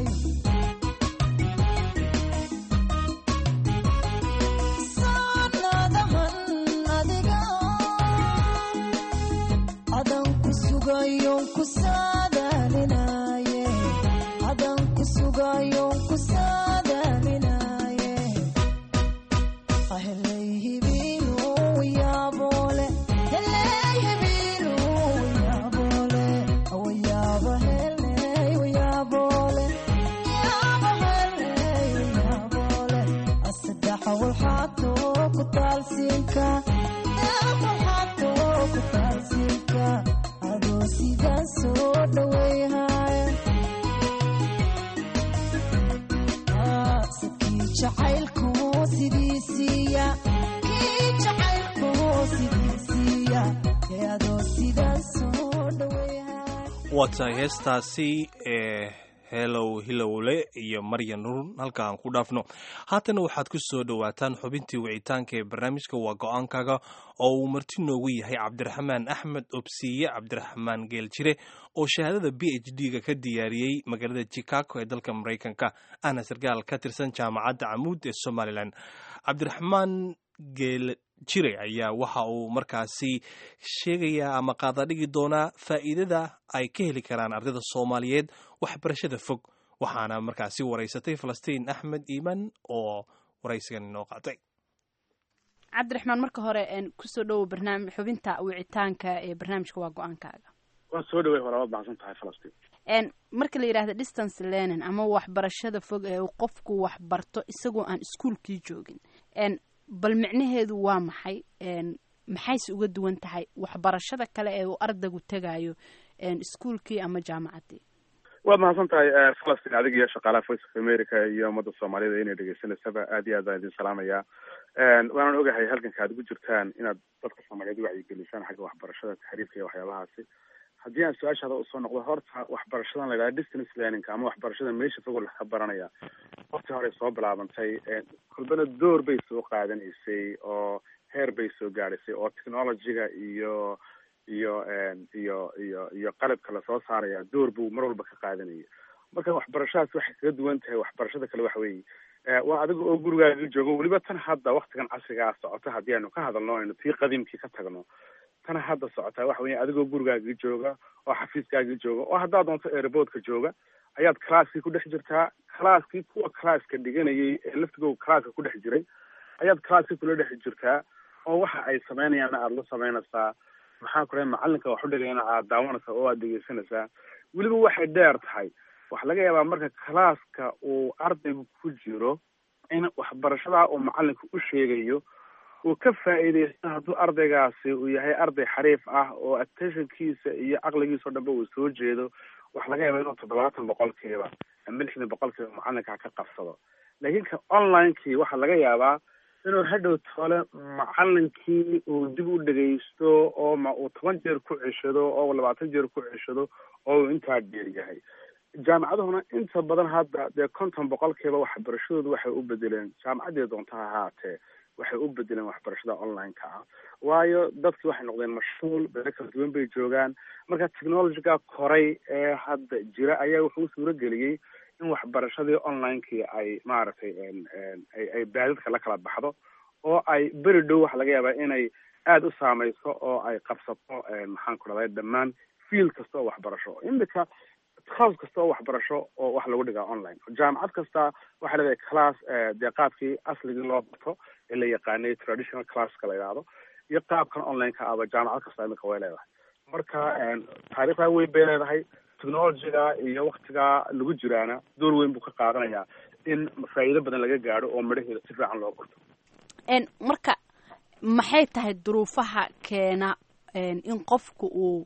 waa tahay heestaasi ee helow hilowle iyo maryan run halka aan ku dhaafno haatana waxaad ku soo dhowaataan xubintii wicitaanka ee barnaamijka waa go-aankaga oo uu marti noogu yahay cabdiraxmaan axmed obsiye cabdiraxmaan geeljire oo shahaadada b h d-ga ka diyaariyey magaalada chicago ee dalka maraykanka ahna sarkaal ka tirsan jaamacadda camuud ee somalilan cabdiraxmaan geel jire ayaa waxa uu markaasi sheegayaa ama qaadadhigi doonaa faa'iidada ay ka heli karaan ardayda soomaaliyeed waxbarashada fog waxaana markaasi waraysatay falastiin axmed iiman oo waraysigan inoo qaatay cabdiraxmaan marka hore kusoo dhowow barnaamij xubinta wicitaanka ee barnaamijka waa go-aankaaga waan soo dhawey hore waad baxsan tahay falastiin n marka la yidhahdo distance learning ama waxbarashada fog ee uu qofku waxbarto isagoo aan iskuolkii joogin n bal micnaheedu waa maxay n maxayse uga duwan tahay waxbarashada kale ee uu ardaygu tegayo iskuolkii ama jaamacaddii waad mahadsan tahay falastin adig iyo shaqaalaha voice of america iyo ummadda soomaalida inay dhegeysanaysaba aad iyo aad baan idin salaamaya waanan ogahay halganka aad ugu jirtaan inaad dadka soomaaliyeed wacyigelisaan xagga waxbarashada taxriifka iyo waxyaabahaasi haddii aan su-aashaada usoo noqdo horta waxbarashadan la yidhaha distance learning ama waxbarashada meesha fogoo laga baranaya waqti hore soo bilaabantay kulbana door bay soo qaadanaysay oo heer bay soo gaadhaysay oo technologyga iyo iyo iyo iyo iyo qalabka lasoo saaraya door buu mar walba ka qaadanaya marka waxbarashadaas waxay kaga duwan tahay waxbarashada kale waxa weeye waa adiga oo gurigaaga joogo weliba tan hadda waktigan casrigaa socota haddii aynu ka hadalno aynu tii qadiimkii ka tagno tan hadda socotaa waxa weya adigoo gurigaaga jooga oo xafiiskaaga jooga oo haddaad doonto airboodka jooga ayaad classkii ku dhex jirtaa classkii kuwa classka dhiganayay ee laftigooda classka ku dhex jiray ayaad classkii kula dhex jirtaa oo waxa ay sameynayaanna aada la sameynaysaa maxaa ku dhahay macalinka wax u dhigayana aada daawanaysaa oo aada dhegeysanaysaa weliba waxay dheer tahay waxaa laga yaabaa marka classka uu ardaygu ku jiro in waxbarashadaa uu macalinka u sheegayo uu ka faa'iideysto hadduu ardaygaasi uu yahay arday xariif ah oo attentionkiisa iyo caqligiisa o dhanba uu soo jeedo waxa laga yaabaa inuu toddobaatan boqolkiiba ama lixdan boqolkiiba macalinka ka qabsado laakiin ka onlinekii waxaa laga yaabaa inuu hadhow tole macalinkii uu dib u dhegaysto oo ma uu toban jeer ku ceshado oo labaatan jeer ku ceshado oo uu intaa dheer yahay jaamacaduhuna inta badan hadda dee konton boqolkiiba waxbarashadoodu waxay u bedeleen jaamacaddii doonta ha ahaatee waxay u bedeleen waxbarashada online-ka ah waayo dadkii waxay noqdeen mashhuul beelo kala duwan bay joogaan marka technologyga koray ee hadda jira ayaa wuxuu u suuro geliyey in waxbarashadii online-kii ay maaragtay ay ay baadadka la kala baxdo oo ay beri dhow waxa laga yaabaa inay aada u saameyso oo ay qabsato maxaan ku dhahday dhammaan field kasta oo waxbarasho imika class kasta oo waxbarasho oo wax lagu dhigaa online jaamacad kasta waxay leedahay class dee qaabkii asligii loo barto ee la yaqaanay traditional classka la yidhaahdo iyo qaabkan online-ka aba jaamacad kasta imika way leedahay marka taariikhdaa weyn bay leedahay technologyga iyo waktigaa lagu jiraana door weyn buu ka qaadanayaa in faa'iido badan laga gaadho oo midhaheeda si fiican loo barto marka maxay tahay duruufaha keena in qofku uu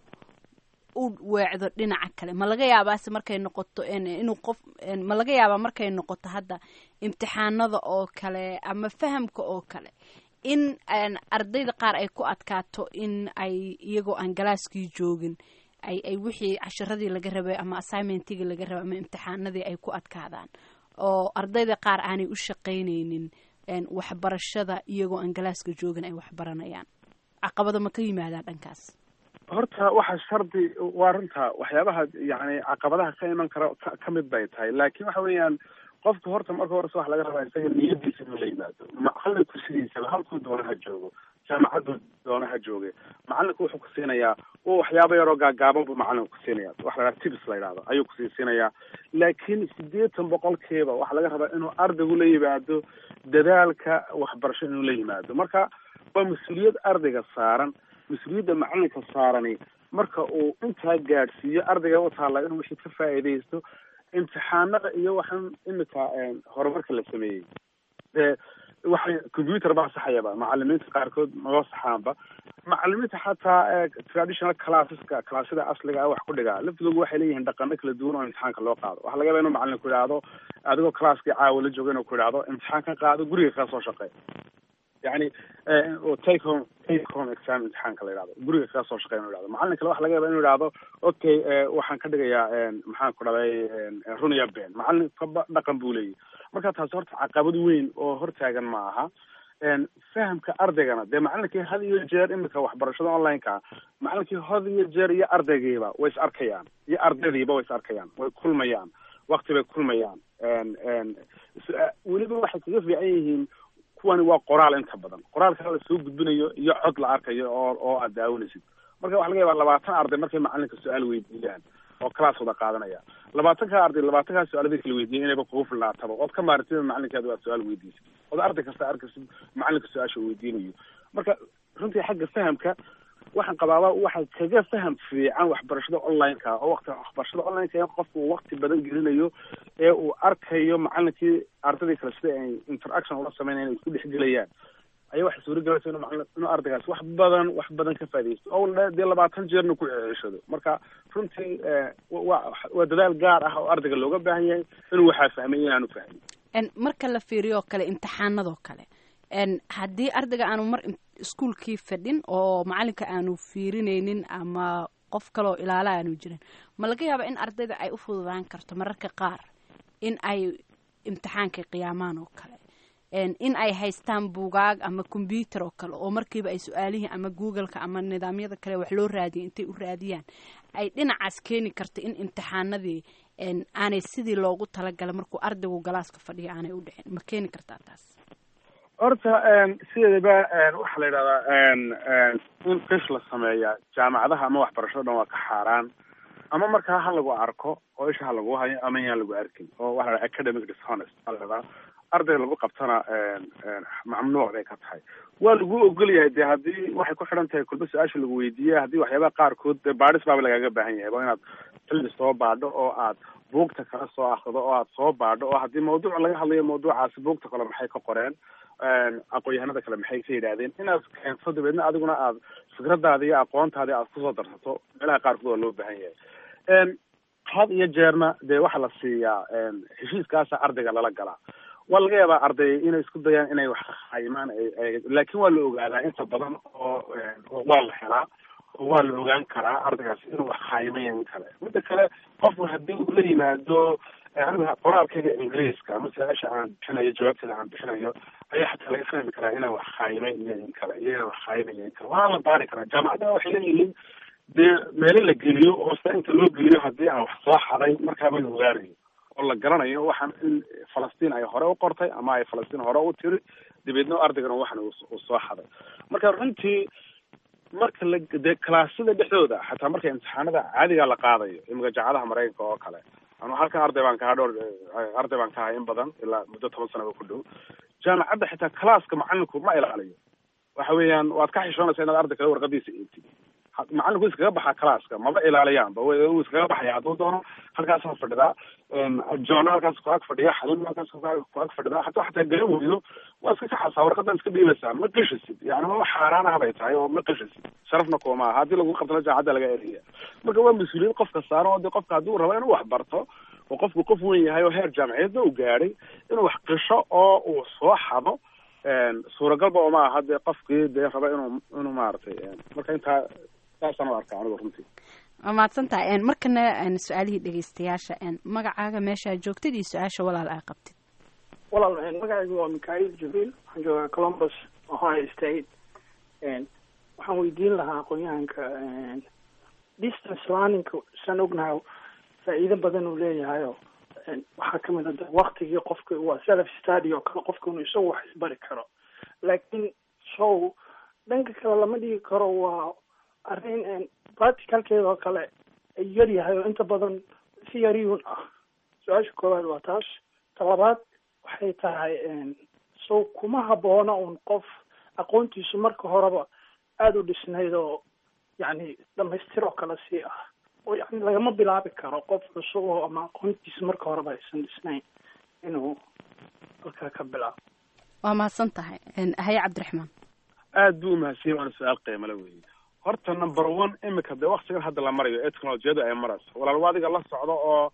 u weecdo dhinaca kale ma laga yaabaase markay noqoto inuu qof ma laga yaabaa markay noqoto hadda imtixaanada oo kale ama fahamka oo kale in ardayda qaar ay ku adkaato in ay iyagoo aan galaaskii joogin ay ay wixii casharadii laga rabay ama assignmentigii laga rabay ama imtixaanadii ay ku adkaadaan oo ardayda qaar aanay u shaqaynaynin waxbarashada iyagoo aan galaaska joogin ay waxbaranayaan caqabado ma ka yimaadaan dhankaas horta waxa shardi waa runta waxyaabaha yani caqabadaha ka iman kara ka mid bay tahay laakiin waxa weeyaan qofka horta marka horese waxa laga rabaa isaga niyadiisa inuu la yimaado macalinku sidiisaba halkuu doona ha joogo jaamacaddu doona ha jooge macalinku wuxuu ku siinayaa u waxyaabo yaroo gaagaaban buu macalinku ku siinaya waxa la yhaha tips la yidhahdo ayuu kusii siinayaa laakiin siddeetan boqolkiiba waxaa laga rabaa inuu ardaygu la yimaado dadaalka waxbarasho inuu la yimaado marka waa mas-uuliyad ardayga saaran mas-uuliyadda macalinka saarani marka uu intaa gaadhsiiyo ardayga u taalla inuu wixii ka faa'iidaysto imtixaanada iyo waxaan imika horumarka la sameeyey dee waxay computer baa saxayaba macalimiinta qaarkood maba saxaanba macalimiinta xataa traditional classeska classyada asliga ah wax ku dhigaa laftigoodu waxay leeyihiin dhaqano kala duwan oo imtixaanka loo qaado waxaa laga yaba inuu macalin ku idhaahdo adigoo classkii caawa la jooga inuu ku idhaahdo imtixaan ka qaado guriga kaa soo shaqey yani take home take home exam imtixaanka la yidhahdo guriga kaga soo shaqeya inu yhahdo macalin kale waxa laga yaba inu yidhahdo okay waxaan ka dhigayaa maxaan ku dhaday runiya ben macalin kaba dhaqan buu leeyahy marka taasi horta caqabad weyn oo hortaagan ma aha fahamka ardaygana dee macalinkii had iyo jeer imika waxbarashada online-ka macalinkii had iyo jeer iyo ardaygiiba way is arkayaan iyo ardaydiiba way is arkayaan way kulmayaan wakti bay kulmayaan weliba waxay kaga fiican yihiin kuwani waa qoraal inta badan qoraalka la soo gudbinayo iyo cod la arkayo oo oo aad daawanaysid marka waxa laga yaabaa labaatan arday markay macalinka su-aal weydiiyaan oo class wada qaadanaya labaatanka arday labaatankaa su-aalada kala weydiiyay inayba kugu fillaataba ood ka maarantida macalinkeeda waa su-aal weydiisay ood arday kasta arkaysid macalinka su-aasha uu weydiinayo marka runtii xagga fahamka waxaan qabaaba waxa kaga faham fiican waxbarashada online-ka oo waqti waxbarashada online-ka in qofku uu waqti badan gelinayo ee uu arkayo macalinkii ardaydii kale sida ay interaction ula sameynayaan ay isku dhexgelayaan ayaa waxay suuragelaysa inuu macalin inuu ardaygaas wax badan wax badan ka faaidaysto oo dee labaatan jeerna ku ceshado marka runtii waa waa dadaal gaar ah oo ardayga looga baahan yahay inuu waxaa fahmay inaanu fahmin marka la fiiriyo kale imtixaanadoo kale haddii ardayga aanu mar iskuolkii fadhin oo macalinka aanu fiirinaynin ama qof kaleoo ilaala aanu jirin ma laga yaaba in ardayda ay u fududaan karto mararka qaar in ay imtixaanka qiyaamaan oo kale in ay haystaan buugaag ama combyuter oo kale oo markiiba ay su-aalihii ama googleka ama nidaamyada kale wax loo raadiyay intay u raadiyaan ay dhinacaas keeni karta in imtixaanadii aanay sidii loogu talagalay markuu ardaygu galaaska fadhiya aanay u dhicin ma keeni kartaa taas horta sideedaba waxaa la yidhahdaa in fish la sameeya jaamacadaha ama waxbarashada dhan waa ka xaaraan ama markaa ha lagu arko oo isha ha lagu hayo ama yaan lagu arkin oo waxa la dhaha academic dishonest aa la dhahdaa arday lagu qabtana mamnuuc bay ka tahay waa lagu ogol yahay de haddii waxay ku xidhan tahay kulba su-aasha lagu weydiiya haddii waxyaabaha qaarkood de baadhis baaba lagaaga baahan yahay waa inaad xilli soo baadho oo aad buugta kala soo akrido oo aad soo baadho oo haddii mawduuc laga hadlayo mawduucaasi buugta kale maxay ka qoreen aqoon-yahanada kale maxay ka yidhaahdeen inaad keento dabeedna adiguna aad fikradaada iyo aqoontaadi aad kusoo darsato meelaha qaarkood waa loo baahan yahay had iyo jeerna dee waxaa la siiyaa heshiiskaasa ardayga lala galaa waa laga yaabaa arday inay isku dayaan inay wax khaimaan laakin waa la ogaadaa inta badan oo waa la helaa oo waa la ogaan karaa ardaygaas inuu wax khaayimayo in kale midda kale qofku haddii uu la yimaado aniga qoraalkayga ingiriiska ama su-aasha aan bixinayo jawaabteeda aan bixinayo ayaa xataa laga fahmi karaa inaan wax khaayimay iyo in kale iyo inaan wax khaayimayo in kale waa la baari karaa jaamacadaha waxay leeyihiin dee meelo la geliyo oo sida inta loo geliyo haddii aan wax soo xaday markaaba la ogaanayo oo la garanayo waxaan in falastiin ay hore u qortay ama ay falastiin hore u tiri dabeedna ardaygana waxan uu soo xaday marka runtii marka la dee kalaasyada dhexdooda xataa marka imtixaanada caadiga la qaadayo imika jaacadaha maraykanka oo kale anu halkan arday baan kahaa dhowr arday baan ka ahay in badan ilaa muddo toban sanaba ku dhow jaamacadda xitaa calaaska macalinku ma ilaaliyo waxa weeyaan waad ka xishoonaysa inaad arday kale warqadiisa eegtid macalinku iskaga baxaa calaaska maba ilaaliyaanba wuu iskaga baxaya hadduu doono halkaasoo fadhidaa john halkaas ku ag fadhiya xalin halkaas ku ag fadhidaa hadduu xataa garan weydo waa iska kaxasaa warqadan iska dhiibaysaa ma qishisid yani maba xaaraan ah bay tahay oo ma qishisid sharafna kuma aha haddii lagu qabtana jaacadda laga eriya marka waa mas-uuliyad qofka saaran oo de qofka hadduu rabo inuu wax barto oo qofku qof weyn yahay oo heer jaamaciyadna uu gaadhay inuu wax qisho oo uu soo xado suuragalba uma aha dee qofkii dee raba inuu inuu maaragtay marka intaa saasaan u arkaa anigu runtii waa mahadsan tahay markana su-aalihii dhegeystayaasha magacaaga meeshaa joogtid iyo su-aasha walaal aa qabtid walaal magacaygu waa mikhail jibriil waxaan joogaa columbus ohio state waxaan weydiin lahaa aqoon-yahanka distance learningka saan ognahay faa'iido badan uu leeyahayo waxaa kamid a waktigii qofka waa self study oo kale qofka inuu isagu wax isbari karo laakiin so dhanka kale lama dhigi karo waa arrin practicalkeeda oo kale ay yaryahay oo inta badan si yariyun ah su-aasha koowaad waa taas ta labaad waxay tahay so kuma haboona un qof aqoontiisu marka horeba aada u dhisnayd oo yacni dhamaystir oo kale sii ah oo yani lagama bilaabi karo qof cusub oo ama aqoontiisa marka horeba aysan dhisnayn inuu halkaa ka bilaabo waa mahadsan tahay haye cabdiraxmaan aad buu umahadsan waana su-aal qiimale weeye horta number one imika dee waktigan hadda la marayo ee technolojiyadu ay marayso walaal adiga la socdo oo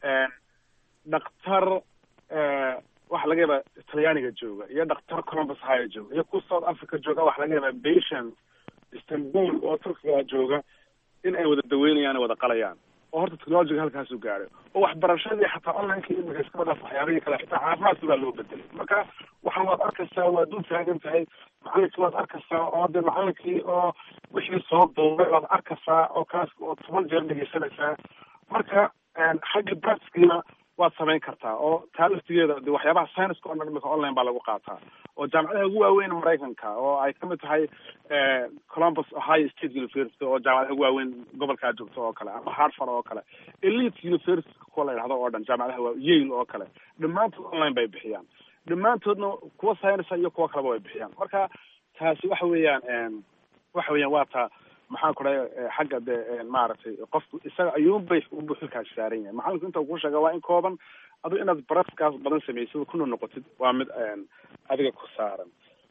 dhaktar waxa laga yaabaa talyaaniga jooga iyo dhaktar columbus haya jooga iyo ku south africa jooga waxa laga yaabaa patient istanbul oo turkiga jooga in ay wada daweynayaan wada qalayaan oo horta technologiga halkaasu gaadhay oo waxbarashadii xataa onlineka imika iska wadaaf waxyaabihii kale xitaa caafimaadkii baa loo bedelay marka waxaan waad arkaysaa waa dul taagan tahay macalinkii waad arkaysaa oo de macalinkii oo wixii soo duubay waad arkaysaa oo kaas oo toban jeer dhegeysanaysaa marka xagga practicina waad samayn kartaa oo taa laftigeeda de waxyaabaha scienceska o dhan imika online baa lagu qaataa oo jaamacadaha ugu waaweyn maraykanka oo ay kamid tahay columbus ohio state university oo jaamacadaha ugu waaweyn gobolkaa joogto oo kale ama hartford oo kale elite university kuwa la yidhahdo oo dhan jaamacadaha waa yale oo kale dhammaantood online bay bixiyaan dhammaantoodna kuwa science iyo kuwa kaleba way bixiyaan marka taasi waxa weeyaan waxa weeyaan waa ta maxaan ku dhahay xagga de maaragtay qofku isaga ayuunbay unbu xilkaas saaran yahay macalinku inta uu ku sheega waa in kooban adu inaad baraskaas badan samaysid kuna noqotid waa mid adiga ku saaran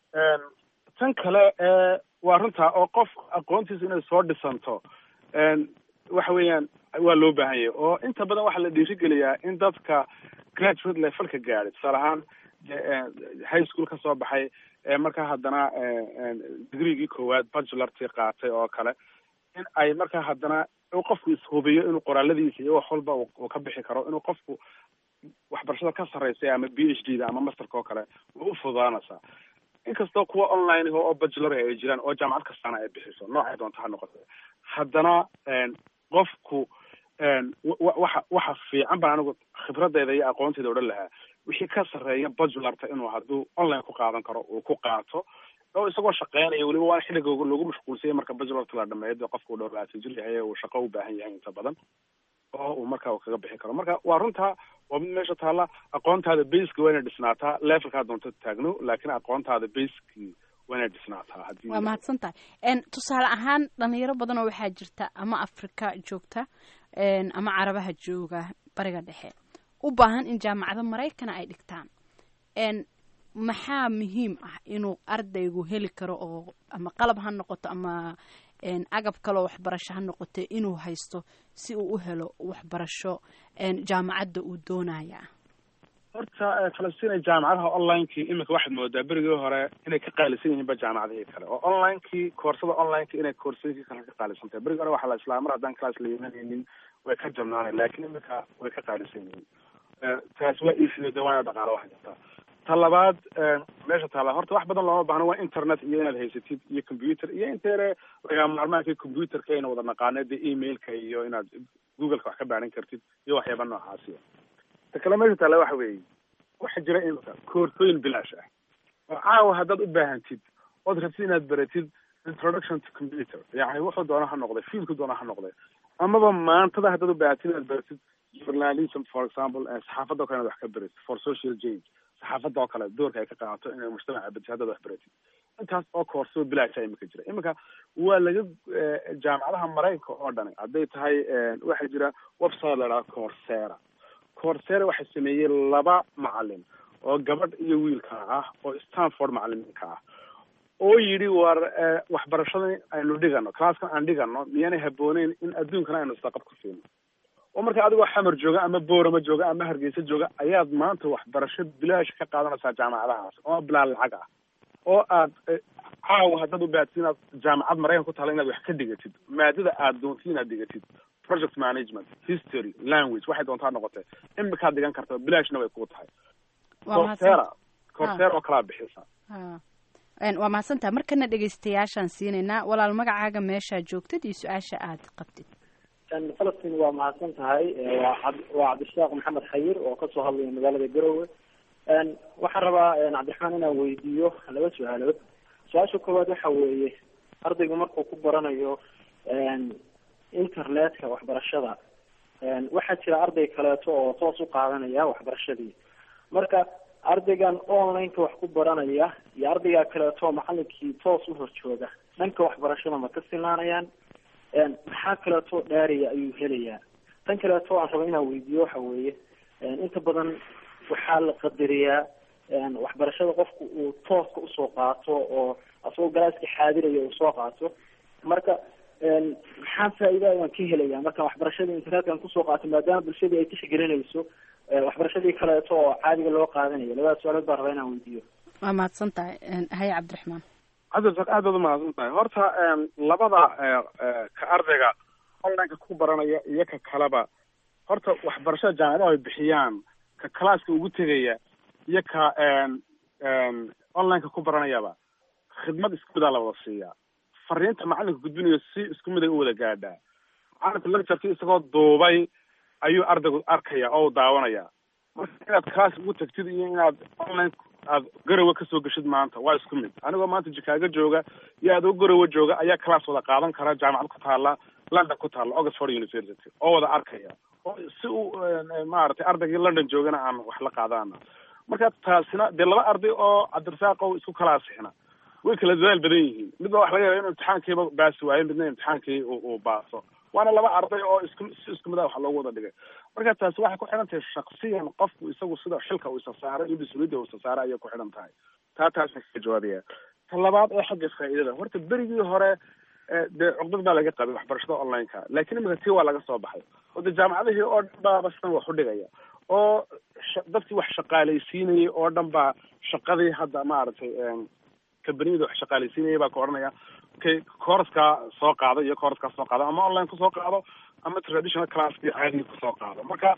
tan kale waa runtaa oo qof aqoontiisa inay soo dhisanto waxa weeyaan waa loo baahan yahay oo inta badan waxaa la dhiirigeliyaa in dadka graduate levelka gaadhay tusaale ahaan high school ka soo baxay markaa haddana degreegii koowaad bachelortii qaatay oo kale in ay markaa haddana qofku ishubiyo inuu qoraaladiisa iyo wax walba uu ka bixi karo inuu qofku waxbarashada ka sarreysay ama b h d da ama masterka oo kale way u fududaanaysaa inkastoo kuwa online oo bachelor ay jiraan oo jaamacad kastaana ay bixiso noocay doonta ha noqote haddana qofku waxa waxa fiican baan anigu khibradeyda iyo aqoonteeda odhan lahaa wixii ka sarreeya bachelorta inuu hadduu online ku qaadan karo uu ku qaato oo isagoo shaqeynaya weliba waa xilliga lagu mashquulsanya marka bachelorta la dhameeyo dee qofka uu dhowr labaatan jir yahay uu shaqo u baahan yahay inta badan oo uu marka uu kaga bixi karo marka waa runtaa waa mid meesha taalla aqoontaada baska waa inay dhisnaataa levelkaa doonto taagno laakiin aqoontaada baski waa inay dhisnaataa haddii waa mahadsan tahay tusaale ahaan dhalinyaro badan oo waxaa jirta ama afrika joogta ama carabaha jooga bariga dhexe u baahan in jaamacado maraykana ay dhigtaan maxaa muhiim ah inuu ardaygu heli karo oo ama qalab ha noqoto ama agab kaloo waxbarasho ha noqote inuu haysto si uu u helo waxbarasho jaamacadda uu doonaya horta falastiin jaamacadaha onlinekii iminka waxaad moodaa berigii hore inay ka qaalisan yihiin ba jaamacadihii kale oo onlinekii koorsada onlineka inay koorsooyinkii kale ka qaalisan tahay berigii hore waxaa la islaa mar haddaan class la imanaynin way ka jabnaanay laakiin iminka way ka qaalisan yihiin taas waa iisido de waana dhaqaalo wax jirta ta labaad meesha taala horta wax badan looma baahno waa internet iyo inaad haysatid iyo computer iyo inteere lagaa maarmaanka computerka ayna wada naqaane dee emailka iyo inaad googleka wax ka baaran kartid iyo waxyaaba noocaasiya ta kale meesha taala waxa weeye waxaa jira imika koorsooyin bilaash ah oo caawa haddaad u baahantid ood rabtid inaad baratid introduction to computer yani wuxuu doona ha noqday fiilku doona ha noqday amaba maantada haddaad u baahatid inaad baratid journalism for example saxaafadda o kale inaad wax ka baratid for social change saxaafadda oo kale doorka ay ka qaadato inay mujtamaca bedesho haddaad wax baratid intaas oo koorsoo bilaasha imika jira iminka waa laga jaamacadaha maraykanka oo dhani hadday tahay waxaa jira website la idhaha coursera coursera waxaa sameeyey laba macalin oo gabadh iyo wiilka ah oo stanford macalimiinka ah oo yidhi war waxbarashada aynu dhigano classkan aan dhigano miyaanay habooneyn in adduunkana aynu isdaqab ku siino oo marka adigoo xamar jooga ama boorama jooga ama hargeysa jooga ayaad maanta waxbarasho bilaash ka qaadanaysaa jaamacadahaas oo bilaa lacag ah oo aad caawa haddaad u baahatid inaad jaamacad maraykan ku taala inaad wax ka dhigatid maadada aad doontid inaad dhigatid project management history language waxay doontaa noqotee imikaad dhigan karta bilaashna way kuu tahay coursera coursera oo kalaa bixisa waa mahadsantaha markana dhegeystayaashaan siinaynaa walaal magacaaga meeshaa joogtid iyo su-aasha aad qabtid falastiin waa mahadsan tahay waa waa cabdishaaq maxamed xayir oo kasoo hadlaya magaalada garowe waxaan rabaa cabdiraxmaan inaan weydiiyo laba su-aalood su-aasha koowaad waxa weeye ardaygu markuu ku baranayo internetka waxbarashada waxaa jira arday kaleeto oo toos u qaadanaya waxbarashadii marka ardaygan onlineka wax ku baranaya iyo ardayga kaleeto macalinkii toos u horjooga dhanka waxbarashada ma ka sinaanayaan maxaa kaleeto dhaariya ayuu helayaa tan kaleeto aan raba inaan weydiiyo waxa weeye inta badan waxaa la qadariyaa waxbarashada qofku uu tooska usoo qaato oo asagoo galaaska xaadiraya uu soo qaato marka maxaa faa'iida ayaan ka helaya marka waxbarashada internetkan kusoo qaato maadaama bulshadii ay tixgelinayso waxbarashadii kaleeto oo caadiga loo qaadanayo labada su-aalood baan rabaa inaan weydiiyo waa mahadsan tahay haye cabdiraxmaan cabdirasaaq aad baad umahadsan tahay horta labada ka ardayga onlineka ku baranaya iyo ka kaleba horta waxbarashada jaamacadaha ay bixiyaan ka classka ugu tegaya iyo ka onlineka ku baranayaba khidmad isku midaa la wada siiyaa fariinta macalinka gudbinayo si isku mid ay u wada gaadhaa macalinku lectureki isagoo duubay ayuu ardaygu arkaya oo daawanaya marka inaad class ugu tagtid iyo inaad online aad garowe kasoo geshid maanta waa isku mid anigoo maanta jikaago jooga iyo adoo garowe jooga ayaa class wada qaadan kara jaamacad ku taala london ku taala oxford university oo wada arkaya oo si uu maaragtay ardaygii london joogana aan wax la qaadana marka taasina dee laba arday oo cabdirasaaq o isku kala asixna way kala dadaal badan yihiin midba waxa laga yaaba inuu imtixaankiiba baasi waayo midna imtixaankii uu baaso waana laba arday oo isku si isku mid ah wax loogu wada dhigay marka taasi waxay ku xidhan tahay shaksiyan qofku isagu sida xilka uu isa saaray iyo mas-uuliyadda uu isa saaray ayay ku xidhan tahay taa taasaan ka jawaabaya ta labaad ee xagga faa'iidada horta berigii hore dee cuqdad baa laga qabay waxbarashada online-ka laakiin imika tii waa laga soo baxay oo dee jaamacadihii oo dhan baaba sidan wax u dhigaya oo dadkii wax shaqaalaysiinayay oo dhan baa shaqadii hadda maaragtay kambaniyada wax shaqaalaysiinayay baa ka odhanaya kay koorskaa soo qaado iyo koorskaa soo qaado ama online kusoo qaado ama traditional classkii caadiga kusoo qaado marka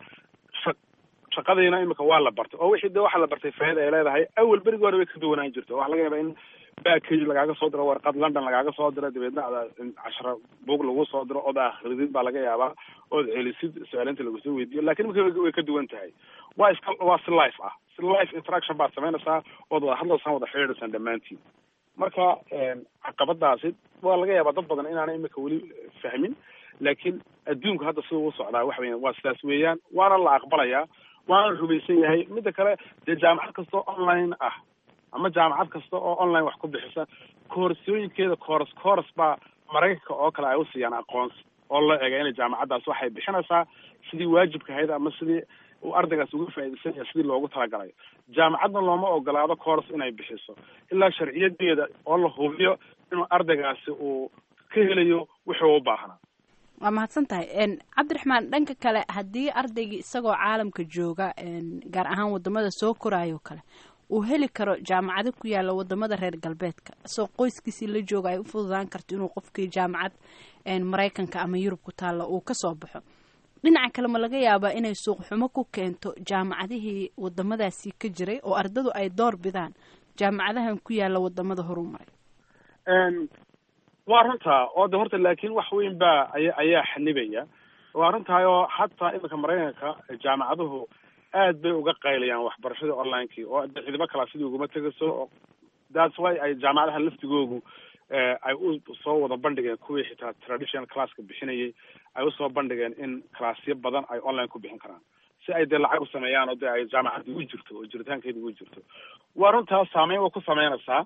shaqadiina imika waa la bartay oo wixii de waxa la bartay faa'ida ay leedahay awal berigi hore way ka duwanaan jirta waxa laga yaaba in backage lagaaga soo diro warqad london lagaaga soo diro dabeedna ada cashara bug lagu soo diro ood akhridid baa laga yaabaa ood celisid su-aalinta lagusoo weydiiyo lakin imika way ka duwan tahay waa iska waa si life ah si life interaction baad samaynaysaa ood wada hadlaysaan wada xidhiidhaysaan dhammaantiin marka caqabadaasi waa laga yaabaa dad badan inaana imika weli fahmin laakiin adduunku hadda sida uu socdaa waxa weya waa sidaas weeyaan waana la aqbalayaa waana rumaysan yahay midda kale dee jaamacad kasta oo online ah ama jaamacad kasta oo online wax ku bixisa koorsooyinkeeda kooras kooras baa maraykanka oo kale ay usiiyaan aqoonsi oo loo eega inay jaamacaddaas waxay bixinaysaa sidii waajibka ahayd ama sidii uu ardaygaas uga faa'iidaysan yahay sidii loogu talagalayo jaamacadna looma ogolaado kooras inay bixiso ilaa sharciyadeeda oo la hubiyo inuu ardaygaasi uu ka helayo wuxuu u baahnaa waa mahadsan tahay cabdiraxmaan dhanka kale haddii ardaygii isagoo caalamka jooga gaar ahaan wadamada soo koraayo kale uu heli karo jaamacado ku yaala wadamada reer galbeedka isagoo qoyskiisii la jooga ay u fududaan karto inuu qofkii jaamacad maraykanka ama yurub ku taalla uu kasoo baxo dhinaca kale ma laga yaabaa inay suuqxumo ku keento jaamacadihii wadamadaasi ka jiray oo ardadu ay door bidaan jaamacadahan ku yaala wadamada horumaray waa runtaa oo de horta laakiin wax weyn baa aya ayaa xanibaya waa runtahay oo hataa iminka maraykanka jaamacaduhu aad bay uga qaylayaan waxbarashadii online-kii oo de ciidamo kalaa sidii uguma tegayso that's why ay jaamacadaha laftigoogu ay u soo wada bandhigeen kuwii xitaa traditional classka bixinayay ay usoo bandhigeen in classyo badan ay online ku bixin karaan si ay dee lacag u sameeyaan oo de ay jaamacaddii u jirto oo jiritaankeedii u jirto waa runtaa saameyn way ku sameynaysaa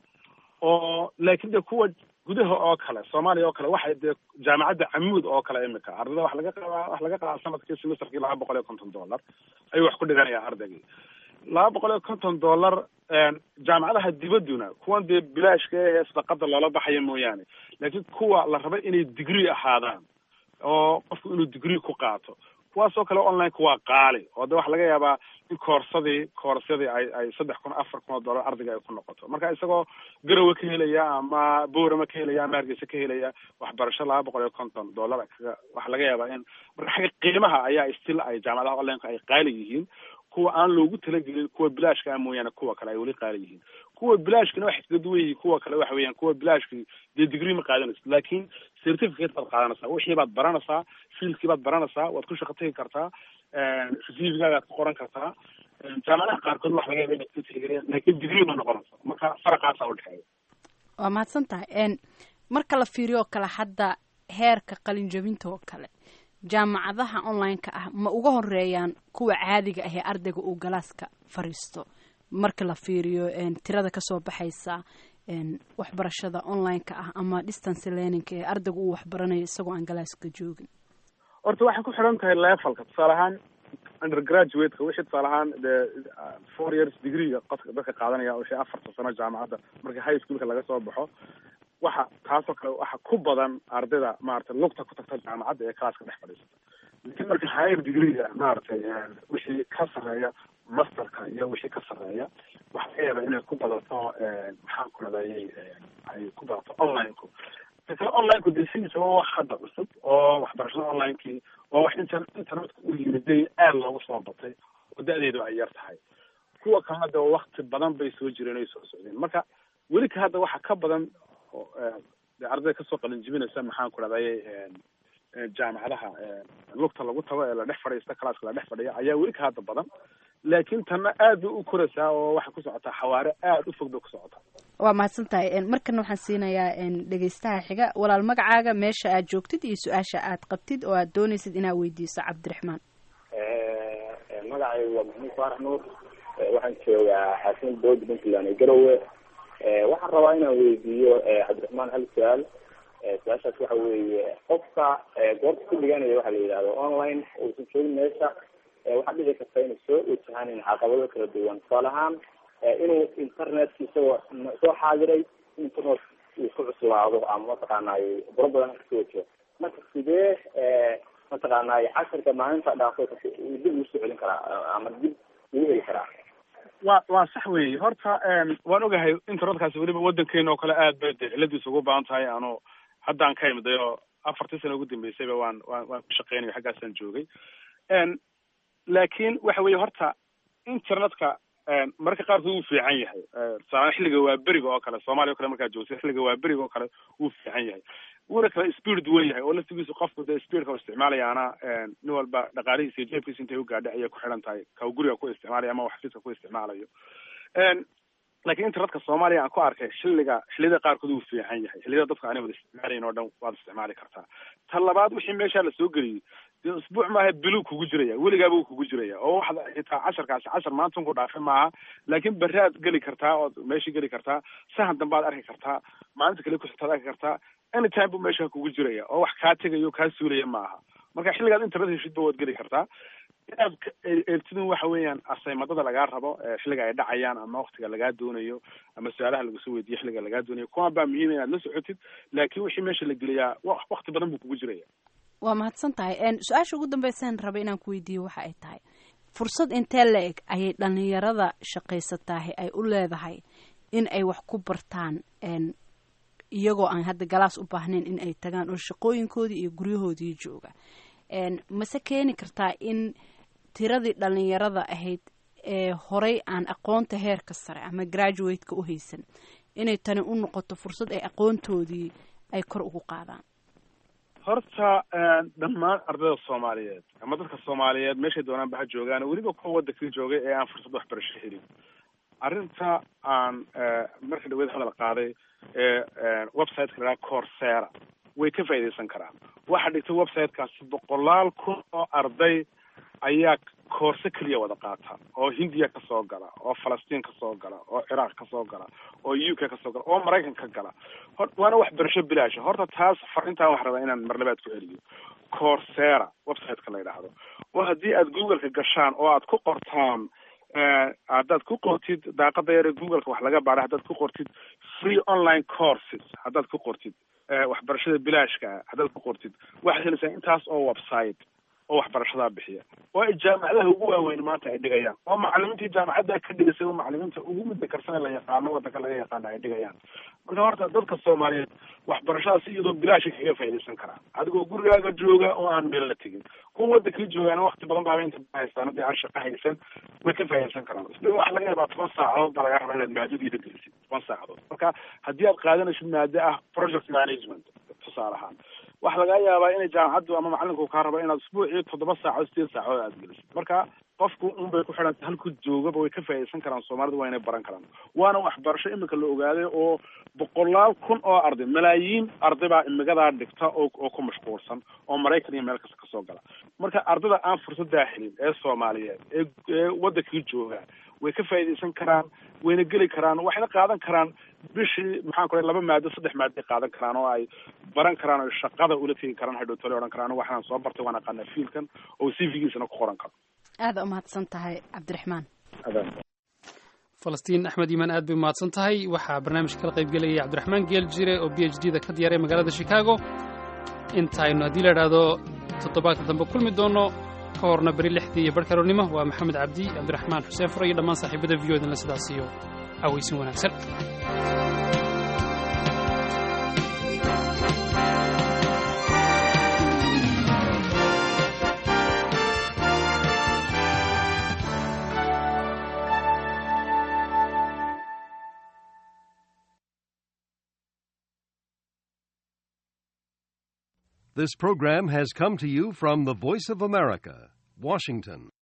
oo laakiin de kuwa gudaha oo kale soomaaliya oo kale waxay dee jaamacadda camuud oo kale imika ardada wax laga qabaa wax laga qabaa sanadkii semesterkii laba boqol iyo konton dollar ayuu wax ku dhiganayaa ardaygii laba boqol iyo konton dollar jaamacadaha dibadduna kuwan dee bilaashka ee sadaqada loola baxaya mooyaane laakiin kuwa la raba inay degree ahaadaan oo qofku inuu degree ku qaato kuwaasoo kale online-ka waa qaali oo de waxa laga yaabaa in koorsadii koorsyadii ay ay saddex kun afar kun oo dollar ardayga ay ku noqoto marka isagoo garowe ka helaya ama boorama ka helaya ama hargeysa ka helaya waxbarasho laba boqol iyo konton dollar kaga waxa laga yaabaa in marka xagga qiimaha ayaa still ay jaamacadaha online-ka ay qaali yihiin kuwa aan loogu talagelin kuwa bilaashka ah mooyaane kuwa kale ay weli qaali yihiin kuwa bilaashkina waxay kaga duwan yihiin kuwa kale waxa weeyaan kuwa bilaashki dee degree ma qaadanaysa laakiin certificate baad qaadanaysaa wixii baad baranaysaa fieldkii baad baranaysaa waad ku shaqo tegi kartaa receivingagaad ku qoran kartaa jaamacadaha qaarkood wax laga yaaba inaad ka tixgeliyaan laakiin degree ma noqonaysa marka faraqaasaa udhexeeya waa mahadsan tahay marka la fiiriyo oo kale hadda heerka qalinjabinta oo kale jaamacadaha online-ka ah ma uga horeeyaan kuwa caadiga ah ee ardayga uu galaaska fariisto marka la fiiriyo tirada kasoo baxaysa waxbarashada online-ka ah ama distance learning-ka ee ardayga uu waxbaranayo isagoo aan galaaska joogin horta waxay ku xidhan tahay levelka tusaale ahaan undergraduate-ka wixii tusaale ahaan dee four years degree-ga qofka dadka qaadanaya wixii afarta sano jaamacadda marka high schoolka laga soo baxo waxa taasoo kale waxa ku badan ardayda maaragtay lugta ku tagta jaamacadda ee classka dhex fadhiisata laakiin marka higher degree-ga maaragtay wixii ka sarreeya masterka iyo wixii ka sarreeya waxa laga yaabaa inay ku badato maxaan ku radayay ay ku badato online-ku kale online-ku dee sidiisa waa wax hadda cusub oo waxbarashada online-kii waa wax inter internetka u yimiday aada loogu soo batay oo da-deedu ay yar tahay kuwa kalena de wakti badan bay soo jireen ay soo socdeen marka weli ka hadda waxa ka badan de ardayda kasoo qalin jibinaysa maxaan ku dhahdaye jaamacadaha lugta lagu tago ee la dhex fadhiista classka la dhex fadhiya ayaa weli ka hadda badan laakiin tanna aad bay u koraysaa oo waxay ku socotaa xawaare aada u fog bay ku socotaa waa mahadsan tahay markana waxaan siinayaa dhegeystaha xiga walaal magacaaga meesha aad joogtid iyo su-aasha aad qabtid oo aad doonaysid inaad weydiiso cabdiraxmaan magacaygu waa maxamuud faarax nuur waxaan joogaa xaasin bood puntland ee garowe waxaan rabaa inaan weydiiyo cabdiraxmaan hal su-aal su-aashaas waxa weeye qofka goorta ku dhiganaya waxa la yidhahdo online uusan joogin meesha waxaa dhici karta inay soo wajahaan caqabado kala duwan tusaale ahaan inuu internetka isagoo soo xaadiray internet uu ku cuslaado ama mataqaanay buro badan kasoo wajaho marka sidee mataqaanay casharka maalinta dhaafo dib ugu soo celin karaa ama dib ugu heli karaa wa waa sax weeye horta waan ogahay internetkaasi weliba waddankeena oo kale aad bay de ciladiisa ugu badan tahay ano haddaan ka imiday oo afartii sano ugu dambeysayba waan waan waan ku shaqeynayo xaggaasaan joogay laakiin waxa weeye horta internetka mararka qaarkood wuu fiican yahay tusaale xilliga waa beriga oo kale soomaaliya o kale markaa joogtay xilliga waa beriga oo kale wuu fiican yahay wuuna kala speed duwan yahay oo laftigiisu qofku dee speedka u isticmaalayaana nin walba dhaqaalihiisa iyo jeebkiisa intay u gaadhay ayay ku xidhan tahay ka guriga ku isticmaalaya ama xafiiska ku isticmaalayo laakiin internetka soomaaliya aan ku arkay xilliga xilliyada qaarkood wuu fiican yahay xilliyada dadka aanay wada isticmaalayn oo dhan waad isticmaali kartaa ta labaad wixii meeshaa lasoo geliyey dee usbuuc maaha biluu kugu jiraya weligaaba uu kugu jiraya oo waxaad xitaa casharkaasi cashar maanta ku dhaafe maaha laakiin berri aad geli kartaa ood meeshii geli kartaa sahan dambe aad arki kartaa maalinta kale kuxigtaad arki kartaa anytime buu meesha kugu jiraya oo wax kaa tegayo kaa suulaya maaha marka xilligaad internet heshidba waad geli kartaa inaad eegtidin waxa weeyaan asaymadada lagaa rabo xilliga ay dhacayaan ama waktiga lagaa doonayo ama su-aalaha lagusoo weydiiyo xilliga lagaa doonayo kuwan baa muhiim inaad la socotid laakiin wixii meesha la geliyaa wakti badan buu kugu jiraya waa mahadsan tahay su-aasha ugu dambeysaan raba inaan ku weydiiyo waxa ay tahay fursad intee la eg ayay dhalinyarada shaqaysataahi ay u leedahay in ay wax ku bartaan iyagoo aan hadda galaas u baahnayn in ay tagaan oo shaqooyinkoodii iyo guryahoodii jooga mase keeni kartaa in tiradii dhalinyarada ahayd ee horey aan aqoonta heerka sare ama graduate-ka u haysan inay tani u noqoto fursad ay aqoontoodii ay kor ugu qaadaan horta dhammaan ardayda soomaaliyeed ama dadka soomaaliyeed meeshay doonaan ba ha joogaan weliba kuwa waddankii joogay ee aan fursad waxbarasho helin arrinta aan marka dhaweed hadal qaaday ee websiteka la coursera way ka faa'iidaysan karaan waxaa dhigtay websitekaasi boqolaal kun oo arday ayaa koorse keliya wada qaata oo hindiya kasoo gala oo falastiin kasoo gala oo ciraaq kasoo gala oo u k kasoo gala oo maraykan ka gala waana waxbarasho bilaasha horta taas farintaan wax rabaa inaan marlabaad ku celiyo coursera websiteka la yidhaahdo oo haddii aad googleka gashaan oo aad ku qortaan haddaad ku qortid daaqada yare googleka wax laga baadha haddaad ku qortid free online courses haddaad ku qortid waxbarashada bilaashka haddaad ku qortid waxaad helaysaa intaas oo website oo waxbarashadaa bixiya oo ay jaamacadaha ugu waaweyn maanta ay dhigayaan oo macalimiintii jaamacadda ka dhigisay oo macalimiinta ugu midda karsane la yaqaano waddanka laga yaqaano ay dhigayaan marka horta dadka soomaaliyeed waxbarashadaas iyadoo bilaasha kaga faa'iidaysan karaa adigoo gurigaaga jooga oo aan meel la tegin kuwa waddankii joogaana wakti badan baaba inta haystaan haddii aan shaqo haysan way ka faa'iidaysan karaan isla waxa laga yaabaa toban saacadood baa laga rabaa inaad maadadiida gelisid toban saacadood marka haddii aad qaadanaysid maado ah project management tusaale ahaan waxaa laga yaabaa inay jaamacaddu ama macalinku kaa rabo inaad usbuucii toddoba saacood sideed saacood aad gelisid marka qofku un bay ku xidhantay halku joogaba way ka faa'iidaysan karaan soomaalida waa inay baran karaan waana waxbarasho imika la ogaaday oo boqolaal kun oo arday malaayiin arday baa imigadaa dhigta oo oo ku mashquulsan oo maraykan iyo meel kasta kasoo gala marka ardayda aan fursadaa helin ee soomaaliyeed ee ee waddankii jooga way ka faa'iidaysan karaan wayna geli karaan waxayna qaadan karaan bishii maxaan ku laba maado saddex maadoay qaadan karaan oo ay baran karaan oo shaqada ula tegi karaan hadhowtole odhan karaan waxaan soo bartay waan aqaanaa fiilkan oo cv-giisana ku qoran karo aada umahadsan tahay cabdiraxmaan falastiin axmed iimaan aad bay umahadsan tahay waxaa barnaamijka kala qayb gelayay cabdiraxmaan geel jire oo b h d da ka diyaaray magaalada chicago intaynu haddii la idhaahdo toddobaadka dambe kulmi doono ka horna beri lixdii iyo barhkaroonnimo waa maxamed cabdi cabdiraxmaan xuseen fure iyo dhammaan saaxiibada v o danle sidaas iyo aweysin wanaagsan This program has come to you from the Voice of America, Washington.